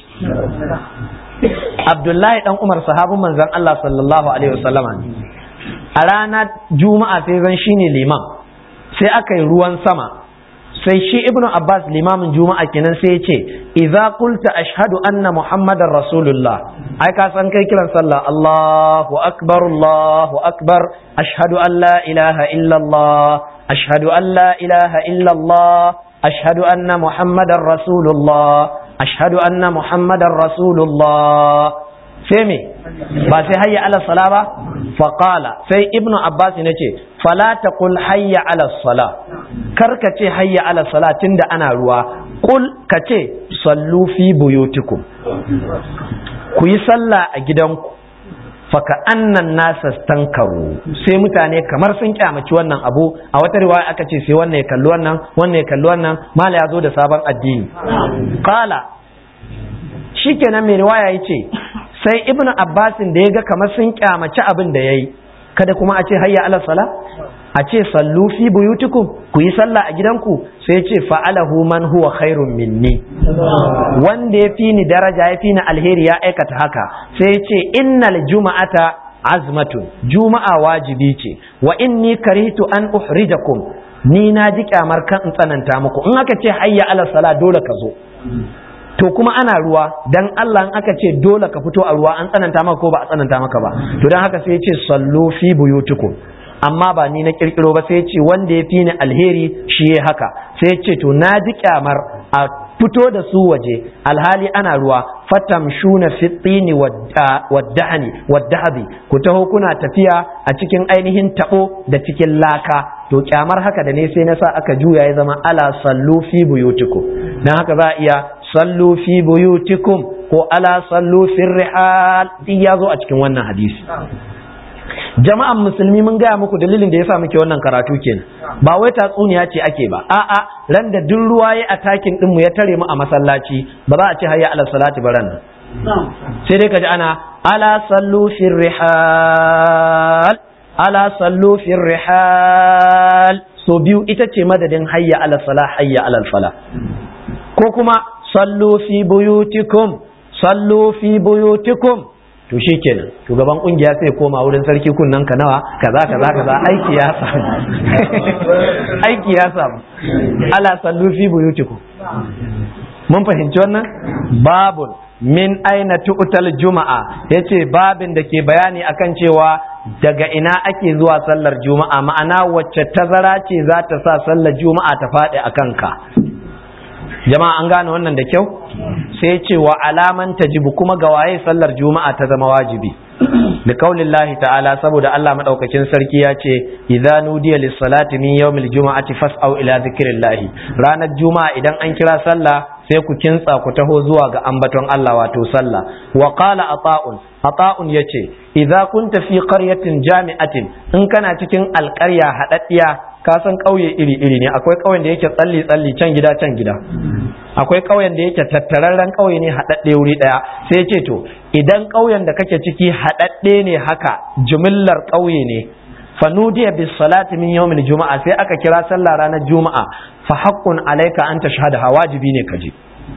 Abdullahi dan Umar sahabin manzan Allah sallallahu alaihi wasallama a ranar juma'a sai zan shine liman sai aka yi ruwan sama sai shi ibnu abbas limamin juma'a kenan sai ya ce idza qulta ashhadu anna muhammadar rasulullah ai ka san kai kiran sallah allahu akbar allahu akbar ashhadu an la ilaha illa allah ashhadu an la ilaha illa allah ashhadu anna muhammadar rasulullah ashhadu anna muhammadar rasulullah sai me ba sai hayya ala sala ba faqala sai ibnu abbas ne ce fala taqul hayya ala sala kar ka ce hayya ala sala tunda ana ruwa qul ka ce sallu fi buyutikum ku yi sallah a gidanku faka annan nasa stankaru sai mutane kamar sun kyamaci wannan abu a wata riwaya aka ce sai wannan ya kalli wannan wannan ya kalli wannan mala ya zo da sabon addini qala shikenan mai riwaya yace sai ibn abbasin da ya ga kamar sun kyamaci abin da ya yi kada kuma a ce hayya ala sala a ce sallu fi buyutikum ku yi sallah a gidanku sai ce fa'alahu man huwa khairun minni wanda ya fi ni daraja ya fi ni alheri ya aikata haka sai ce innal juma'ata azmatun juma'a wajibi ce wa inni karitu an uhrijakum ni na ji kyamar kan in tsananta muku in aka ce hayya ala sala dole ka zo to kuma ana ruwa dan Allah in aka ce dole ka fito a ruwa an tsananta maka ko ba a tsananta maka ba to dan haka sai ya ce sallu fi buyutikum amma ba ni na kirkiro ba sai ya ce wanda ya fi ni alheri shi ya haka sai ya ce to na ji kyamar a fito da su waje alhali ana ruwa fatamshuna fi tini waddahani waddahabi ku taho kuna tafiya a cikin ainihin tabo da cikin laka to kyamar haka da ne sai na sa aka juya ya zama ala sallu fi buyutikum dan haka za a iya sallu fi buyutikum ko ala sallu fir rihal duk ya zo a cikin wannan hadisi jama'an musulmi mun gaya muku dalilin da yasa muke wannan karatu kenan ba wai tatsuniya ce ake ba a'a ran da duk ruwa ya atakin din mu ya tare mu a masallaci ba za a ce hayya ala salati baran nan sai dai kaji ana ala sallu fir rihal ala sallu fir rihal so biyu ita ce madadin hayya ala salah hayya ala fala ko kuma sallu fi buyutikum sallu fi buyutikum to shi kenan shugaban kungiya sai koma wurin sarki kunnan ka nawa kaza kaza kaza aiki ya samu aiki ya samu ala sallu fi buyutikum mun fahimci wannan babun min aina tu'tal juma'a yace babin da ke bayani akan cewa daga ina ake zuwa sallar juma'a ma'ana wacce tazara ce za ta sa sallar juma'a ta faɗi a kanka jama'a an gane wannan da kyau sai ce wa alaman tajibu kuma ga waye sallar juma'a ta zama wajibi da kaulin lahi ta'ala saboda Allah madaukakin sarki ya ce idza nudiya lis salati min yawmil juma'ati fas'au ila zikrillahi ranar juma'a idan an kira sallah sai ku kintsa ku taho zuwa ga ambaton Allah wato sallah wa qala ata'un ata'un yace idza kunta fi qaryatin jami'atin in kana cikin alƙarya haɗaɗɗiya ka san ƙauye iri-iri ne akwai ƙauyen da yake tsalli-tsalli can gida can gida akwai ƙauyen da yake tattararren ƙauye ne haɗaɗɗe wuri ɗaya sai ce to idan ƙauyen da kake ciki haɗaɗɗe ne haka jumillar ƙauye ne fanudiya bis salati min yawmil juma'a sai aka kira sallah ranar juma'a fa haqqun alayka an tashhada wajibi ne ka je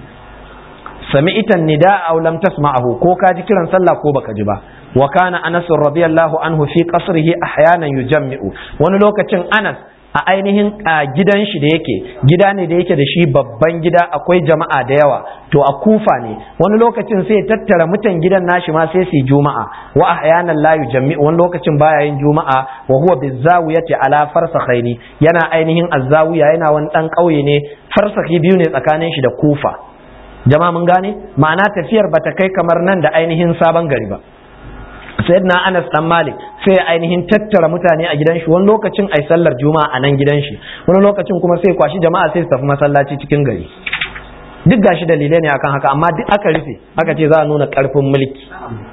sami'tan nida aw lam tasma'ahu ko ka ji kiran sallah ko baka ji ba wa kana anas radiyallahu anhu fi qasrihi ahyanan yujammi'u wani lokacin anas a ainihin gidan shi da yake gida ne da yake da shi babban gida akwai jama'a da yawa to a kufa ne wani lokacin sai tattara mutan gidan nashi ma sai su juma'a wa ahyanan la yujammi'u wani lokacin baya yin juma'a wa huwa bizawiyati ala farsakhaini yana ainihin azzawiya yana wani dan kauye ne farsakhi biyu ne tsakanin shi da kufa jama'a mun gane ma'ana tafiyar bata kai kamar nan da ainihin sabon gari ba sayyidina Anas dan Malik sai ainihin tattara mutane a gidan shi wani lokacin ai sallar juma'a a nan gidan shi wani lokacin kuma sai kwashi jama'a sai su tafi masallaci cikin gari duk gashi dalilai ne akan haka amma duk aka rufe aka ce za a nuna karfin mulki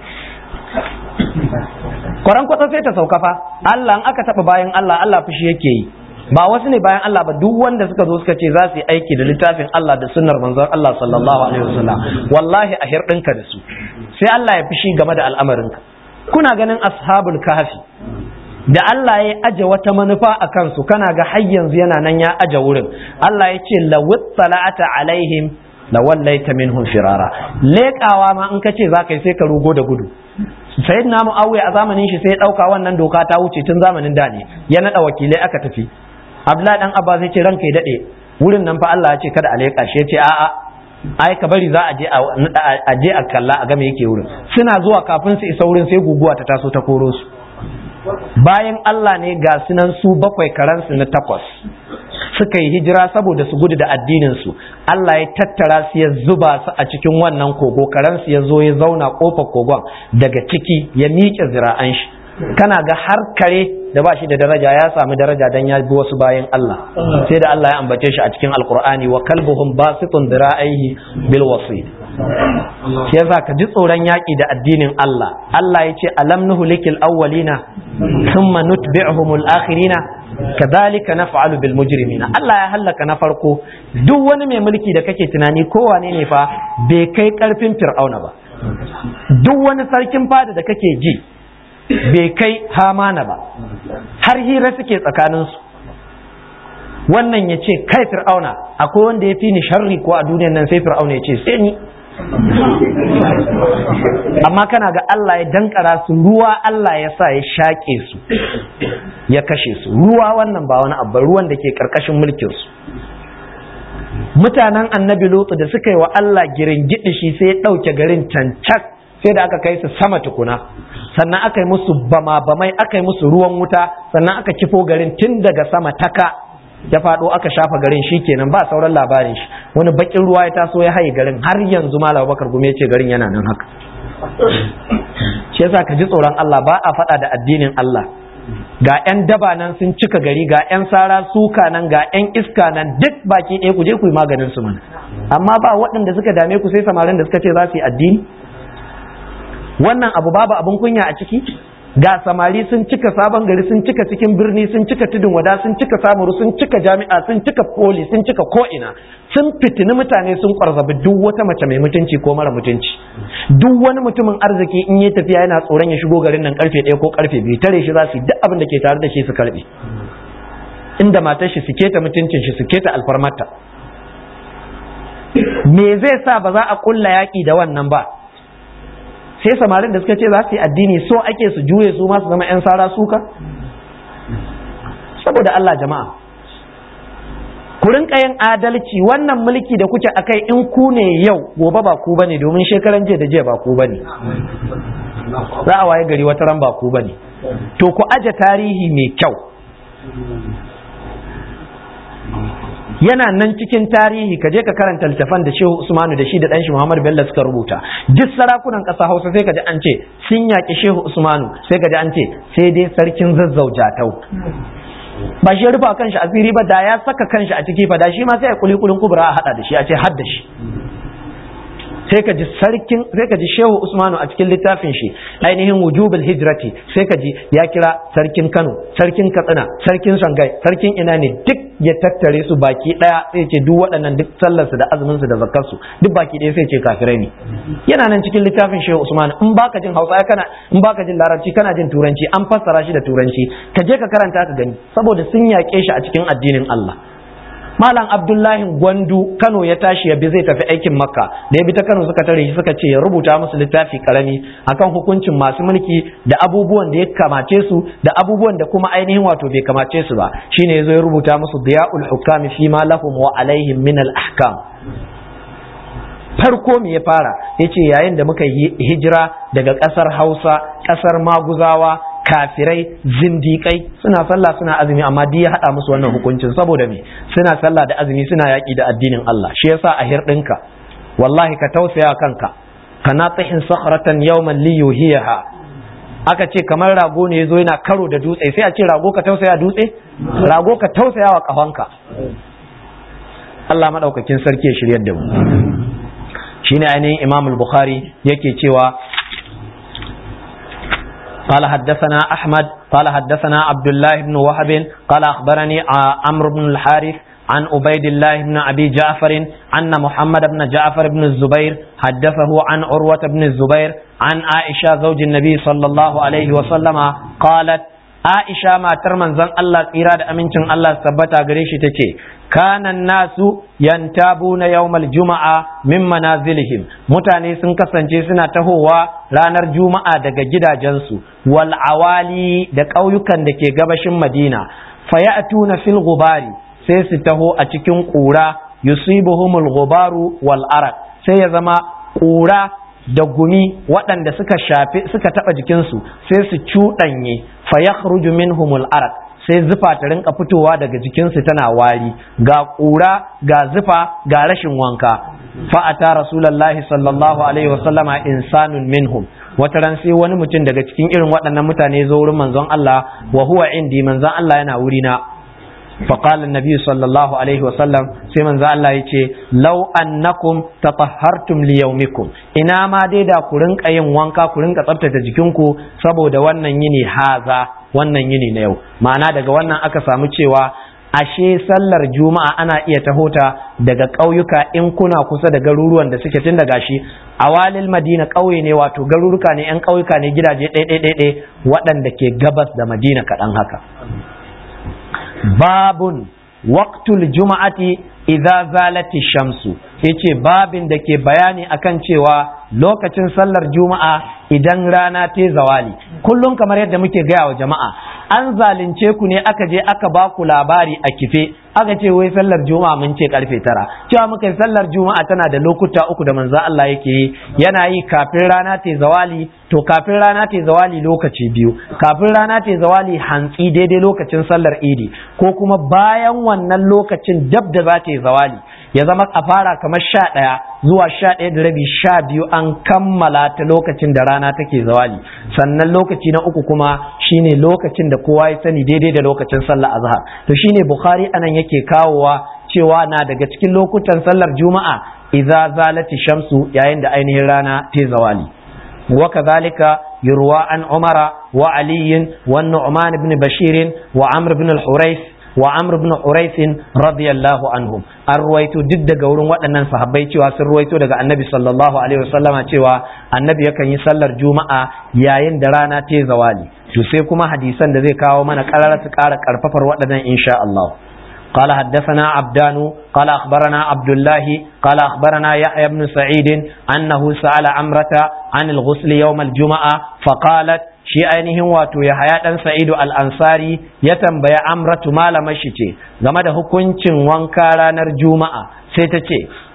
kwaran kwata sai ta sauka fa Allah in aka taba bayan Allah Allah fushi yake yi ba wasu ne bayan Allah ba duk wanda suka zo suka ce za su yi aiki da littafin Allah da sunnar manzon Allah sallallahu alaihi wasallam wallahi a hirɗinka da su sai Allah ya fushi game da al'amarinka kuna ganin ashabul kahfi da Allah ya aje wata manufa a kansu kana ga har yanzu yana nan ya aje wurin Allah ya ce lawit sala'ata alaihim la wallaita minhum firara leƙawa ma in kace za ka yi sai ka rugo da gudu sayyidina muawiya a zamanin shi sai ya dauka wannan doka ta wuce tun zamanin da ne ya nada wakilai aka tafi abdullahi dan abba zai ce ranka ya dade wurin nan fa Allah ya ce kada a leƙa shi ya ce a'a ai ka bari za a je a je a kalla a ga me yake wurin suna zuwa kafin su isa wurin sai guguwa ta taso ta koro su bayan Allah ne ga sunan su bakwai karansu na takwas suka yi hijira saboda su gudu da addinin su Allah ya tattara su ya zuba su a cikin wannan kogo karansu ya zo ya zauna kofar kogon daga ciki ya miƙe zira'an shi kana ga har kare da ba shi da daraja ya sami daraja dan ya bi wasu bayan Allah sai da Allah ya ambace shi a cikin alkur'ani wa kalbuhum basitun dira'aihi bil wasid shi yasa ka ji tsoron yaƙi da addinin Allah Allah ya ce alam nuhlikil awwalina thumma nutbi'uhumul akhirina kadhalika naf'alu bil mujrimina Allah ya hallaka na farko duk wani mai mulki da kake tunani kowane ne fa bai kai karfin fir'auna ba duk wani sarkin fada da kake ji bai kai hamana ba har hira suke tsakaninsu wannan ya ce kai fir'auna akwai wanda ya fi ni sharri ko a duniyan nan sai fir'auna ya ce sai ni amma kana ga Allah ya dankara su ruwa Allah ya sa ya shaƙe su ya kashe su ruwa wannan ba wani abu ruwan da ke ƙarƙashin mulkinsu mutanen annabi lutu da suka yi wa Allah girin shi sai ya ɗauke garin cancak sai da aka kai su sama tukuna sannan aka yi musu bama bamai aka yi musu ruwan wuta sannan aka kifo garin tun daga sama taka ya faɗo aka shafa garin shi kenan ba sauran labarin shi wani bakin ruwa ya taso ya haye garin har yanzu malam bakar gume ya ce garin yana nan haka shi yasa ka ji tsoron Allah ba a faɗa da addinin Allah ga 'yan daba nan sun cika gari ga 'yan sara suka nan ga 'yan iska nan duk baki ɗaya ku je ku yi maganin su mana amma ba waɗanda suka dame ku sai samarin da suka ce za su yi addini wannan abu babu abin kunya a ciki ga samari sun cika sabon gari sun cika cikin birni sun cika tudun wada sun cika samuru sun cika jami'a sun cika poli sun cika ko'ina sun fitini mutane sun kwarzabi duk wata mace mai mutunci ko mara mutunci duk wani mutumin arziki in ya tafiya yana tsoron ya shigo garin nan karfe ɗaya ko karfe biyu tare shi za su yi duk abin da ke tare da shi su karbe inda matar shi su keta mutuncin shi su keta alfarmarta me zai sa ba za a kulla yaƙi da wannan ba sai samarin da suka ce za su yi addini so ake su juye su masu zama 'yan sara suka saboda Allah jama'a ku rinka yin adalci wannan mulki da kuke akai in ku ne yau gobe ba ku bane domin shekaran jiya da jiya ba ku bane za a waye gari wata ran ba ku bane to ku aje tarihi mai kyau yana nan cikin tarihi ka je ka karanta littafan da Shehu Usmanu da shi da ɗanshi Muhammad Bello suka rubuta duk sarakunan ƙasa Hausa sai ka ji an ce sun yaƙi Shehu Usmanu sai ka ji an ce sai dai sarkin zazzau jatau ba shi rufa kanshi asiri ba da ya saka kanshi a ciki fa da shi ma sai ya kuli kulin kubra a hada da shi a ce har da shi sai ka ji sarkin sai ka ji Shehu Usmanu a cikin littafin shi ainihin wujubul hijrati sai ka ji ya kira sarkin Kano sarkin Katsina sarkin Shangai sarkin ina ne duk ya tattare su baki daya sai ce duk waɗannan duk sallar su da azumin su da zakkar su duk baki daya sai ce kafirai ne yana nan cikin littafin Shehu Usman in baka jin Hausa kana in baka jin Larabci kana jin Turanci an fassara shi da Turanci ka je ka karanta ka gani saboda sun yaƙe shi a cikin addinin Allah Malam Abdullahi Gwandu Kano ya tashi ya bi zai tafi aikin Makka da ya bi ta Kano suka tare shi suka ce ya rubuta musu littafi karami akan hukuncin masu mulki da abubuwan da ya kamace su da abubuwan da kuma ainihin wato bai kamace su ba shine yazo ya rubuta musu Diya'ul Hukami fi ma lahum wa alaihim min al ahkam farko me ya fara yace yayin da muka yi hijira daga ƙasar Hausa ƙasar Maguzawa kafirai zindikai suna sallah suna azumi amma duk ya hada musu wannan hukuncin saboda me suna sallah da azumi suna yaki da addinin Allah shi yasa a hirɗinka wallahi ka tausaya kanka kana tsahin sakhratan yawman li yuhiha aka ce kamar rago ne yazo yana karo da dutse sai a ce rago ka tausaya dutse rago ka tausaya wa kafanka Allah madaukakin sarki ya shiryar da mu shine ainihin Imam al-Bukhari yake cewa قال حدثنا أحمد قال حدثنا عبد الله بن وهب قال أخبرني عمرو بن الحارث عن عبيد الله بن أبي جعفر أن محمد بن جعفر بن الزبير حدثه عن عروة بن الزبير عن عائشة زوج النبي صلى الله عليه وسلم قالت عائشة ما ترمن زن الله إرادة أمينتن الله ثبت أغريش تكي كان الناس ينتابون يوم الجمعة من منازلهم mutane sun kasance suna tahowa ranar juma'a daga gidajensu wal awali da ƙauyukan da ke gabashin madina fayatuna fil gubari sai su taho a cikin ƙura yusibuhumul gubaru wal arak sai ya zama ƙura da gumi waɗanda suka shafe suka taɓa jikinsu sai su cuɗanye fayakhruju minhumul arak sai zufa ta rinka fitowa daga jikinsu tana wari ga ƙura ga zufa ga rashin wanka fa'ata rasulallahi sallallahu alaihi wasallama insanun minhum wata ran sai wani mutum daga cikin irin waɗannan mutane zo wurin manzon Allah wa huwa indi manzon Allah yana wuri na فقال النبي صلى الله عليه وسلم سيمن ذا الله يتي لو أنكم تطهرتم ليومكم إنا ما ديدا كورنك أيام وانكا كورنك تبتة جكينكو سبو دا wannan yini haza wannan yini na yau ma'ana daga wannan aka samu cewa ashe sallar juma'a ana iya tahota daga ƙauyuka in kuna kusa da garuruwan da suke tun daga shi awalil madina ƙauye ne wato garuruka ne 'yan ƙauyuka ne gidaje ɗaiɗaiɗaiɗai waɗanda ke gabas da madina kaɗan haka babun waqtul juma'ati idza zalati shamsu yace babin da ke bayani akan cewa lokacin sallar juma'a idan rana ta zawali kullum kamar yadda muke gaya wa jama'a an zalunce ku ne aka je aka ba ku labari a kife aka ce wai sallar juma'a mun ce karfe tara cewa muka yi sallar juma'a tana da lokuta uku da manzo Allah yake yi yana yi kafin rana ta zawali to kafin rana ta zawali lokaci biyu kafin rana ta zawali hantsi daidai lokacin sallar idi ko kuma bayan wannan lokacin dab da za ta zawali ya zama a fara kamar sha ɗaya zuwa sha ɗaya da rabi sha biyu an kammala ta lokacin da rana take zawali sannan lokaci na uku kuma shine lokacin da kowa ya sani daidai da lokacin sallar azhar to shine bukhari anan yake kawowa cewa na daga cikin lokutan sallar juma'a idza zalati shamsu yayin da ainihin rana ta zawali وكذلك يروى عن عمر وعلي والنعمان بن بشير وعمر بن الحريث وعمر بن حريث رضي الله عنهم الرويت ضد غورن waɗannan sahabbai cewa sun ruwaito daga annabi sallallahu alaihi wasallama cewa annabi yakan yi sallar juma'a yayin da rana ta zawali to sai kuma hadisan da zai kawo mana karara su ƙara karfafar waɗannan insha Allah قال حدثنا عبدان قال أخبرنا عبد الله قال أخبرنا يحيى بن سعيد أنه سأل عمرة عن الغسل يوم الجمعة فقالت shi ainihin wato ya haya ɗan sa'idu al'ansari ya tambaya amratu malama shi ce game da hukuncin wanka ranar juma'a sai ta ce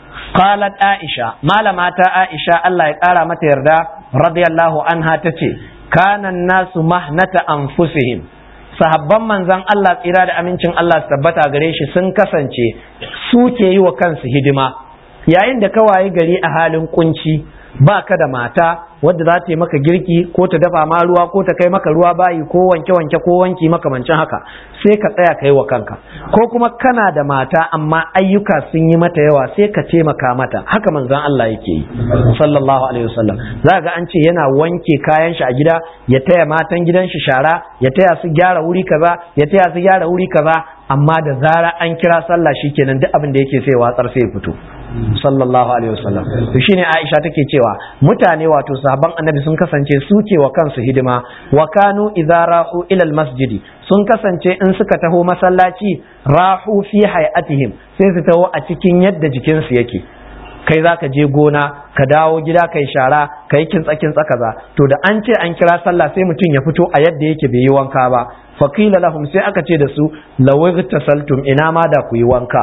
qalat aisha malama ta aisha Allah ya ƙara mata yarda radiyallahu anha ta ce kanan nasu mahnata anfusihim sahabban manzan Allah tsira da amincin Allah su tabbata gare shi sun kasance su ke yi wa kansu hidima yayin da ka wayi gari a halin kunci ba ka da mata wadda za ta yi maka girki ko ta dafa ma ruwa ko ta kai maka ruwa bayi ko wanke wanke ko wanki makamancin haka sai ka tsaya kai wa kanka ko kuma kana da mata amma ayyuka sun yi mata yawa sai ka taimaka mata haka manzon Allah yake yi sallallahu alaihi wasallam za ga an ce yana wanke kayan shi a gida ya taya matan gidan shi shara ya taya su gyara wuri kaza ya taya su gyara wuri kaza amma da zara an kira sallah shikenan duk abin da yake sai watsar sai ya fito sallallahu alaihi wasallam to shine Aisha take cewa mutane wato sahabban annabi sun kasance suke wa kansu hidima wa kanu idza rahu ila almasjidi sun kasance in suka taho masallaci rahu fi hayatihim sai su taho a cikin yadda jikinsu yake kai za ka je gona ka dawo gida kai shara ka yi kintsa kintsa kaza to da an ce an kira sallah sai mutum ya fito a yadda yake bai yi wanka ba faqila lahum sai aka ce da su lawigtasaltum ina ma da ku yi wanka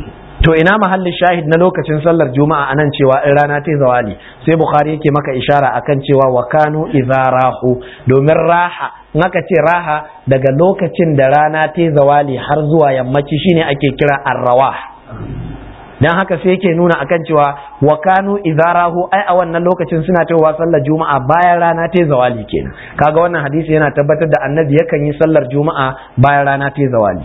to ina mahallin shahid na lokacin sallar juma'a anan cewa in rana ta zawali sai bukhari yake maka ishara akan cewa wa kanu idza rahu domin raha in aka ce raha daga lokacin da rana ta zawali har zuwa yammaci shine ake kira arrawah dan haka sai yake nuna akan cewa wa kanu idza rahu ai a wannan lokacin suna cewa sallar juma'a bayan rana ta zawali kenan kaga wannan hadisi yana tabbatar da annabi yakan yi sallar juma'a bayan rana ta zawali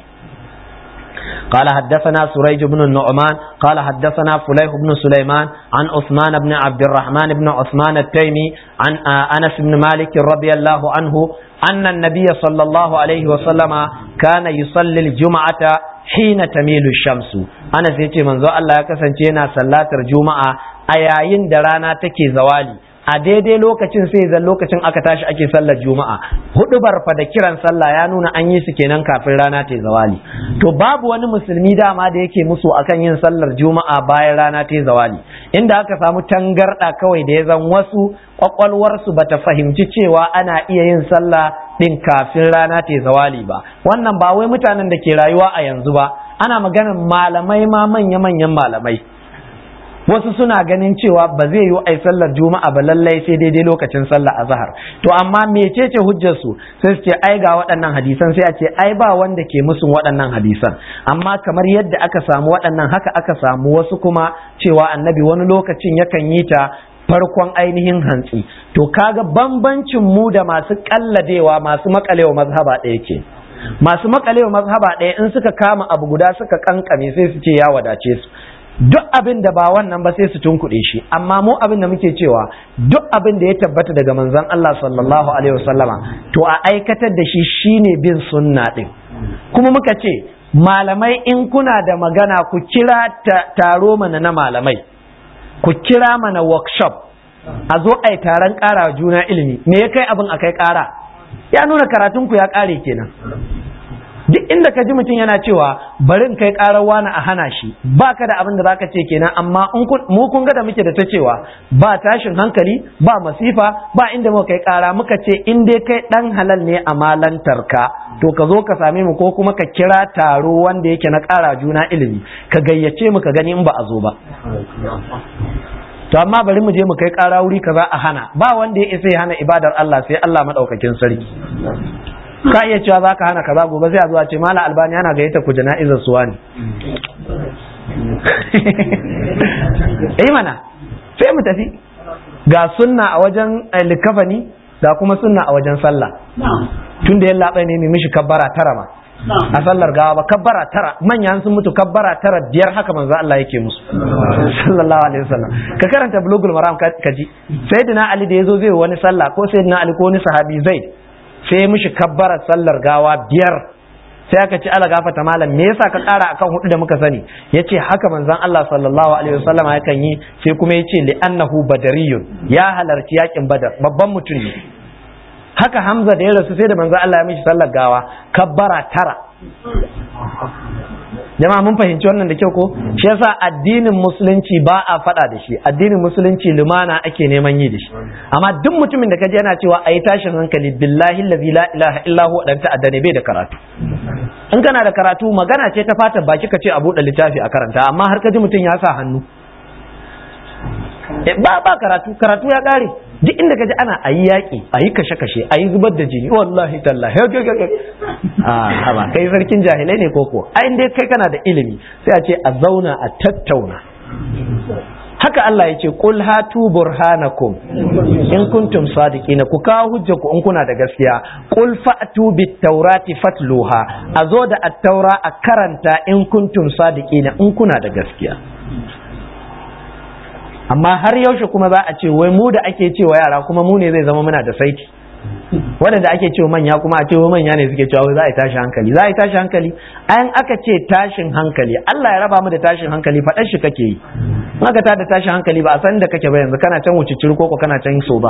قال حدثنا سريج بن النعمان قال حدثنا فليح بن سليمان عن عثمان بن عبد الرحمن بن عثمان التيمي عن انس بن مالك رضي الله عنه ان النبي صلى الله عليه وسلم كان يصلي الجمعه حين تميل الشمس انا yace manzo Allah ya kasance yana sallatar juma'a a yayin da rana take zawali a daidai lokacin sai zan lokacin aka tashi ake sallar juma'a hudu barfa da kiran sallah ya nuna an yi su kenan kafin rana ta zawali to babu wani musulmi dama da yake musu akan yin sallar juma'a bayan rana ta zawali inda aka samu tangarda kawai da ya zan wasu kwakwalwarsu bata fahimci cewa ana iya yin sallah din kafin rana ta zawali ba wannan ba wai mutanen da ke rayuwa a yanzu ba ana maganar malamai ma manya-manyan malamai wasu suna ganin cewa ba zai yi ai sallar juma'a ba lallai sai daidai lokacin sallar azhar to amma mecece hujjar su sai su ce ai ga waɗannan hadisan sai a ce ai ba wanda ke musun waɗannan hadisan amma kamar yadda aka samu waɗannan haka aka samu wasu kuma cewa annabi wani lokacin yakan yi ta farkon ainihin hantsi to kaga bambancin mu da masu kalladewa masu makalewa mazhaba ɗaya ke masu makalewa mazhaba ɗaya in suka kama abu guda suka kankame sai su ce ya wadace su duk abin da ba wannan ba sai su tunkuɗe shi amma mu abin da muke cewa duk abin da ya tabbata daga manzon Allah sallallahu alaihi wasallama to a aikatar da shi shine bin sunna din kuma muka ce malamai in kuna da magana ku kira taro mana na malamai ku kira mana workshop a zo a yi taron ƙara juna ilimi me ya kai abin a kai ƙara ya nuna karatunku ya ƙare kenan duk inda ka ji mutum yana cewa bari kai karar wani a hana shi ba ka da abin da zaka ce kenan amma mu kun ga da muke da ta cewa ba tashin hankali ba masifa ba inda muka kai kara muka ce in dai kai dan halal ne a malantar ka to ka zo ka same mu ko kuma ka kira taro wanda yake na kara juna ilimi ka gayyace mu ka gani in ba a zo ba to amma bari mu je mu kai kara wuri kaza a hana ba wanda ya isa ya hana ibadar Allah sai Allah madaukakin sarki ka iya cewa za ka hana kaza gobe sai a zuwa ce mala albani ana gayyata ku jana'izar suwa ne eh mana sai mu tafi ga sunna a wajen likafani ga kuma sunna a wajen sallah tun da ya labai ne mai mishi kabbara tara ma a sallar gawa ba kabbara tara manya sun mutu kabbara tara biyar haka manzo Allah yake musu sallallahu alaihi wasallam ka karanta bulugul maram ka ji sayyidina ali da yazo zai wani sallah ko sayyidina ali ko wani sahabi zaid sai ya mishi kabbara sallar gawa biyar sai aka ci ala gafata malam me yasa ka kara akan hudu da muka sani yace haka manzon Allah sallallahu alaihi wasallam yakan yi sai kuma yace li annahu badariyun ya halarci yakin badar babban mutum ne haka Hamza da ya rasu sai da manzon Allah ya mishi sallar gawa kabbara tara jama'a mun fahimci wannan da kyau ko shi yasa addinin musulunci ba a faɗa da shi addinin musulunci lumana ake neman yi da shi amma duk mutumin da kaji yana cewa ayi tashin hankali billahi allazi la ilaha illa huwa dan ta'adda ne bai da karatu in kana da karatu magana ce ta fata baki ka ce a buɗe littafi a karanta amma har kaji mutum ya sa hannu ba ba karatu karatu ya kare duk inda kaji ana ayi yaƙi ayi kashe-kashe ayi zubar da jini wallahi tallahi a ba kai sarkin jahilai ne koko ai dai kai kana da ilimi sai a ce a zauna a tattauna haka Allah ya ce qul hatu burhanakum in kuntum sadiqina ku kawo hujja ku in kuna da gaskiya qul fa'tu bit taurati fatluha a zo da at-taura a karanta in kuntum sadiqina in kuna da gaskiya amma har yaushe kuma za a ce wai mu da ake cewa yara kuma mu ne zai zama muna da saiti waɗanda ake cewa manya kuma a cewa manya ne suke cewa za a yi tashi hankali za a yi tashi hankali ayan aka ce tashin hankali Allah ya raba mu da tashin hankali faɗar shi kake yi in aka tada tashin hankali ba a san da kake ba yanzu kana can wuce cirko ko kana can so ba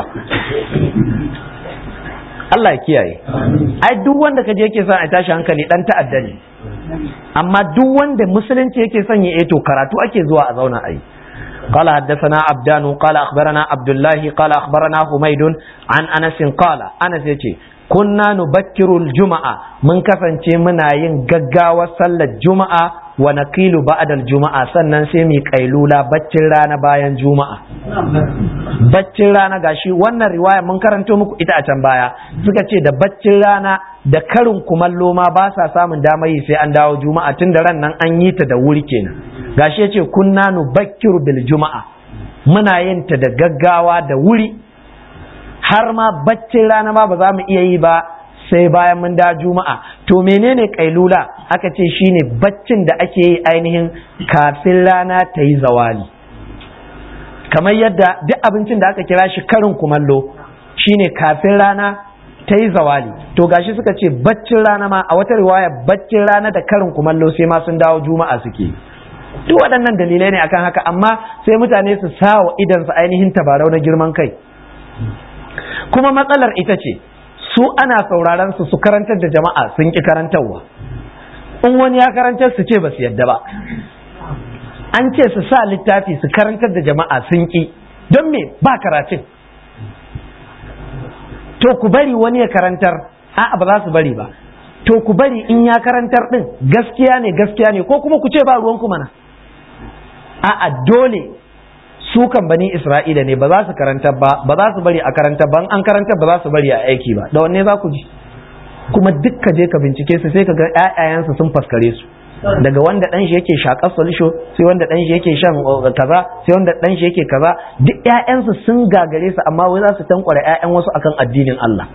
Allah ya kiyaye ai duk wanda kaje yake son a tashi hankali dan ta'adda ne amma duk wanda musulunci yake son ya to karatu ake zuwa a zauna a yi قال حدثنا عبدان قال أخبرنا عبد الله قال أخبرنا حميد عن أنس قال أنس يتي كنا نبكر الجمعة من كفن منا ينققا وصل الجمعة ونقيل بعد الجمعة سنن سيمي قيلولا بچر رانا باين جمعة baccin rana gashi wannan riwaya mun karanto muku ita a can baya suka ce da baccin rana da karin kumallo ma ba sa samun damar yi sai an dawo juma'a tun da ran nan an yi ta da wuri kenan gashi yace kunna nu bakkiru bil juma'a muna yin ta da gaggawa da wuri har ma baccin rana ma ba za mu iya yi ba sai bayan mun da juma'a to menene kailula aka ce shine baccin da ake yi ainihin kafin rana ta yi zawali kamar yadda duk abincin da aka kira shi karin kumallo shine kafin rana ta yi zawali to gashi suka ce baccin rana ma a wata riwaya baccin rana da karin kumallo sai ma sun dawo juma'a suke duk waɗannan dalilai ne akan haka amma sai mutane su sa wa idansu ainihin tabarau na girman kai kuma matsalar ita ce su ana sauraron su su karantar da jama'a sun ki karantarwa in wani ya karantar su ce ba su yadda ba an ce su sa littafi su karantar da jama'a sun ki don me ba karatun to ku bari wani ya karantar a'a ba za su bari ba to ku bari in ya karantar din gaskiya ne gaskiya ne ko kuma ku ce ba ruwan ku mana a'a dole su kan bani isra'ila ne ba za su karantar ba ba za su bari a karantar ba an karantar ba za su bari a aiki ba da wanne za ku ji kuma duk ka je ka bincike su sai ka ga ƴaƴayensu sun faskare su daga wanda dan shi yake shakar solution sai wanda dan shi yake shan kaza sai wanda dan shi yake kaza duk ƴaƴansu sun gagare su amma wai za su tankwara ƴaƴan wasu akan addinin Allah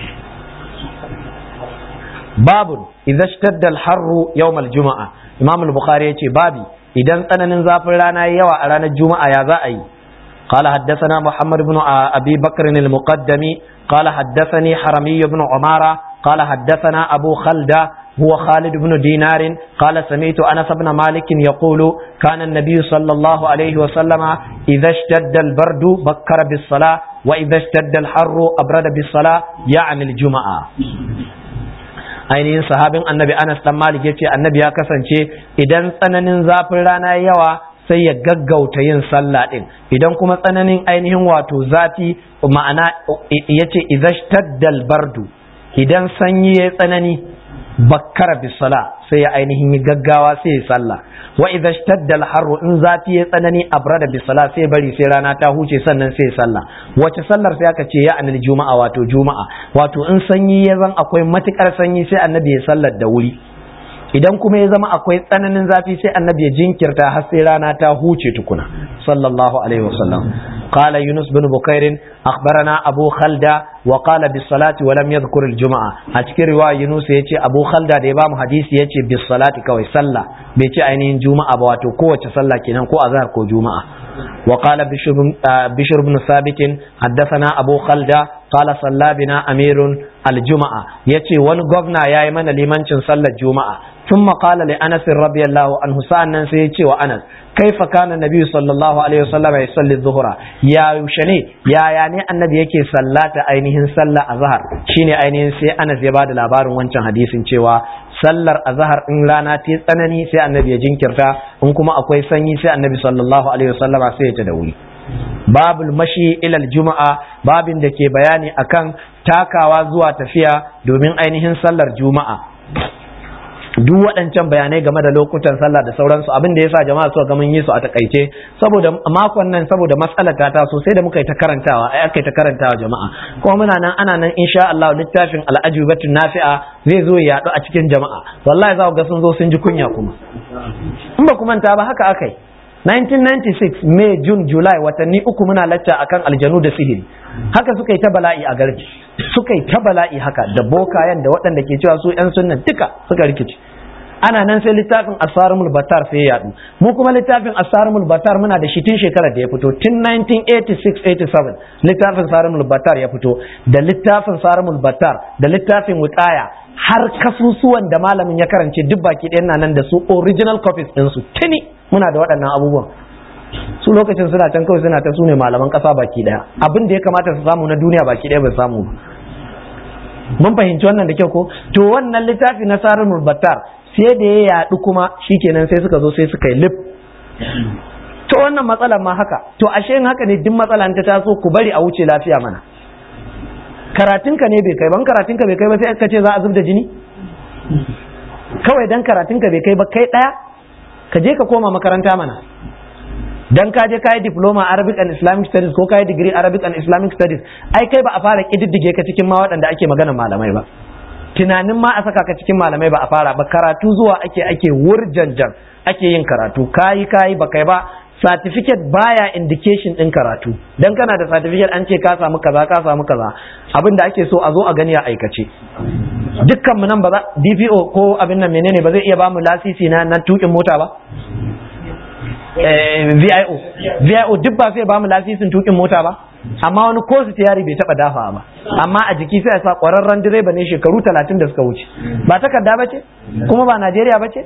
babun idza ishtadda al-harru yawm al-jumu'a imam al-bukhari yace babi idan tsananin zafin rana yayi yawa a ranar juma'a ya za a yi قال حدثنا محمد بن أبي بكر المقدمي قال حدثني حرمي بن عمارة قال حدثنا أبو خلدة هو خالد بن دينار قال سمعت أنس بن مالك يقول كان النبي صلى الله عليه وسلم إذا اشتد البرد بكر بالصلاة وإذا اشتد الحر أبرد بالصلاة يعني الجمعة ainihin sahabin annabi Anas dan Malik yace annabi ya kasance idan tsananin zafin rana yawa sai ya gaggauta yin sallah din idan kuma tsananin ainihin wato zafi ma'ana yace idhashtaddal bardu idan sanyi ya tsanani bakkara bisala sai ya ainihin yi gaggawa sai ya sallah wa idza ishtadda al-harru in zafi ya tsanani abrada bisala sai bari sai rana ta huce sannan sai ya sallah wace sallar sai aka ce ya anil juma'a wato juma'a wato in sanyi ya zan akwai matukar sanyi sai annabi ya sallar da wuri idan kuma ya zama akwai tsananin zafi sai annabi ya jinkirta har sai rana ta huce tukuna sallallahu alaihi wasallam قال يونس بن بكير أخبرنا أبو خلدة وقال بالصلاة ولم يذكر الجمعة أتكي رواية يونس يتي أبو خلدة دي بام حديث يتي بالصلاة كوي صلى بيتي أينين جمعة بواتو قوة صلى كنان كو أظهر كو جمعة وقال بشر, بشر بن ثابت حدثنا أبو خلدة قال صلى بنا أمير الجمعة يتي ون غفنا يا من لمن صلى الجمعة ثم قال لأنس رضي الله عنه سأنا سيتي وأنس كيف كان النبي صلى الله عليه وسلم يصلي الظهر يا يوشني يا يعني النبي يكي صلاة أينهن صلى الظهر شيني أينهن سي أنس يباد الأبار وانشان حديث cewa sallar azhar in rana ta tsanani sai annabi ya jinkirta in kuma akwai sanyi sai annabi sallallahu alaihi wasallama sai ya ta da wuri babul mashi ilal juma'a babin da ke bayani akan takawa zuwa tafiya domin ainihin sallar juma'a duk waɗancan bayanai game da lokutan sallah da sauransu abin da yasa jama'a suka ga mun yi su a takaice saboda makon nan saboda matsalar ta taso sai da muka yi ta karantawa ai aka yi ta karantawa jama'a kuma muna nan ana nan insha Allah littafin al'ajubatun nafi'a zai zo ya yaɗu a cikin jama'a wallahi za ku ga sun zo sun ji kunya kuma in ba ku manta ba haka akai 1996 May June July watanni uku muna lacca akan aljanu da sihiri haka suka yi ta bala'i a garji suka yi ta bala'i haka da bokayen da waɗanda ke cewa su 'yan sunnan duka suka rikici ana nan sai littafin asarumul batar sai ya yadu mu kuma littafin asarumul batar muna da shi tun shekarar da ya fito tun 1986-87 littafin sarumul batar ya fito da littafin sarumul batar da littafin wutaya har kasusuwan da malamin ya karance duk baki ɗayan na nan da su original copies ɗinsu tuni muna da waɗannan abubuwan su lokacin suna can kawai suna ta su ne malaman ƙasa baki ɗaya abin da ya kamata su samu na duniya baki ɗaya bai samu ba mun fahimci wannan da kyau ko to wannan littafi na sarumul batar sai da ya yaɗu kuma shikenan sai suka zo sai suka yi lif to wannan matsalar ma haka to ashe in haka ne duk matsala ta taso ku bari a wuce lafiya mana karatunka ne bai kai ban karatunka bai kai ba sai ka ce za a zub da jini kawai dan karatunka bai kai ba kai ɗaya ka je ka koma makaranta mana dan ka je ka yi diploma Arabic and Islamic Studies ko ka yi degree Arabic and Islamic Studies ai kai ba a fara kididdige ka cikin ma waɗanda ake magana malamai ba tunanin ma a saka ka cikin malamai ba a fara ba karatu zuwa ake ake wurjanjan ake yin karatu kayi kayi ba kai ba certificate baya indication din karatu dan kana da certificate an ce ka samu kaza ka samu kaza abin da ake so a zo a gani a aikace dukkan mu nan ba za DPO ko abin nan menene ba zai iya ba mu lasisi na na tukin mota ba VIO VIO duk ba sai ba mu lasisin tukin mota ba amma wani ko su tiyari bai taba dafa ba amma a jiki sai a sa kwararren direba ne shekaru talatin da suka wuce ba takarda ba ce kuma ba Najeriya ba ce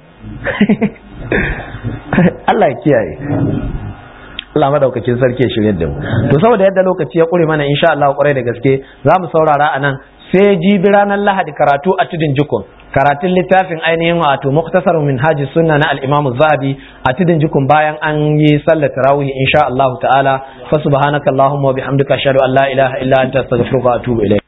Allah ya kiyaye Allah madaukakin sarki ya shirye da mu to saboda yadda lokaci ya kure mana insha Allah kwarai da gaske za mu saurara a nan sai jibi ranar Lahadi karatu a tudun jikun karatun littafin ainihin wato muktasar min haji sunna na al-Imam Zahabi a tudun jikun bayan an yi sallar tarawih insha Allah ta'ala fa subhanaka allahumma wa bihamdika ashhadu an la ilaha illa anta astaghfiruka wa atubu ilayk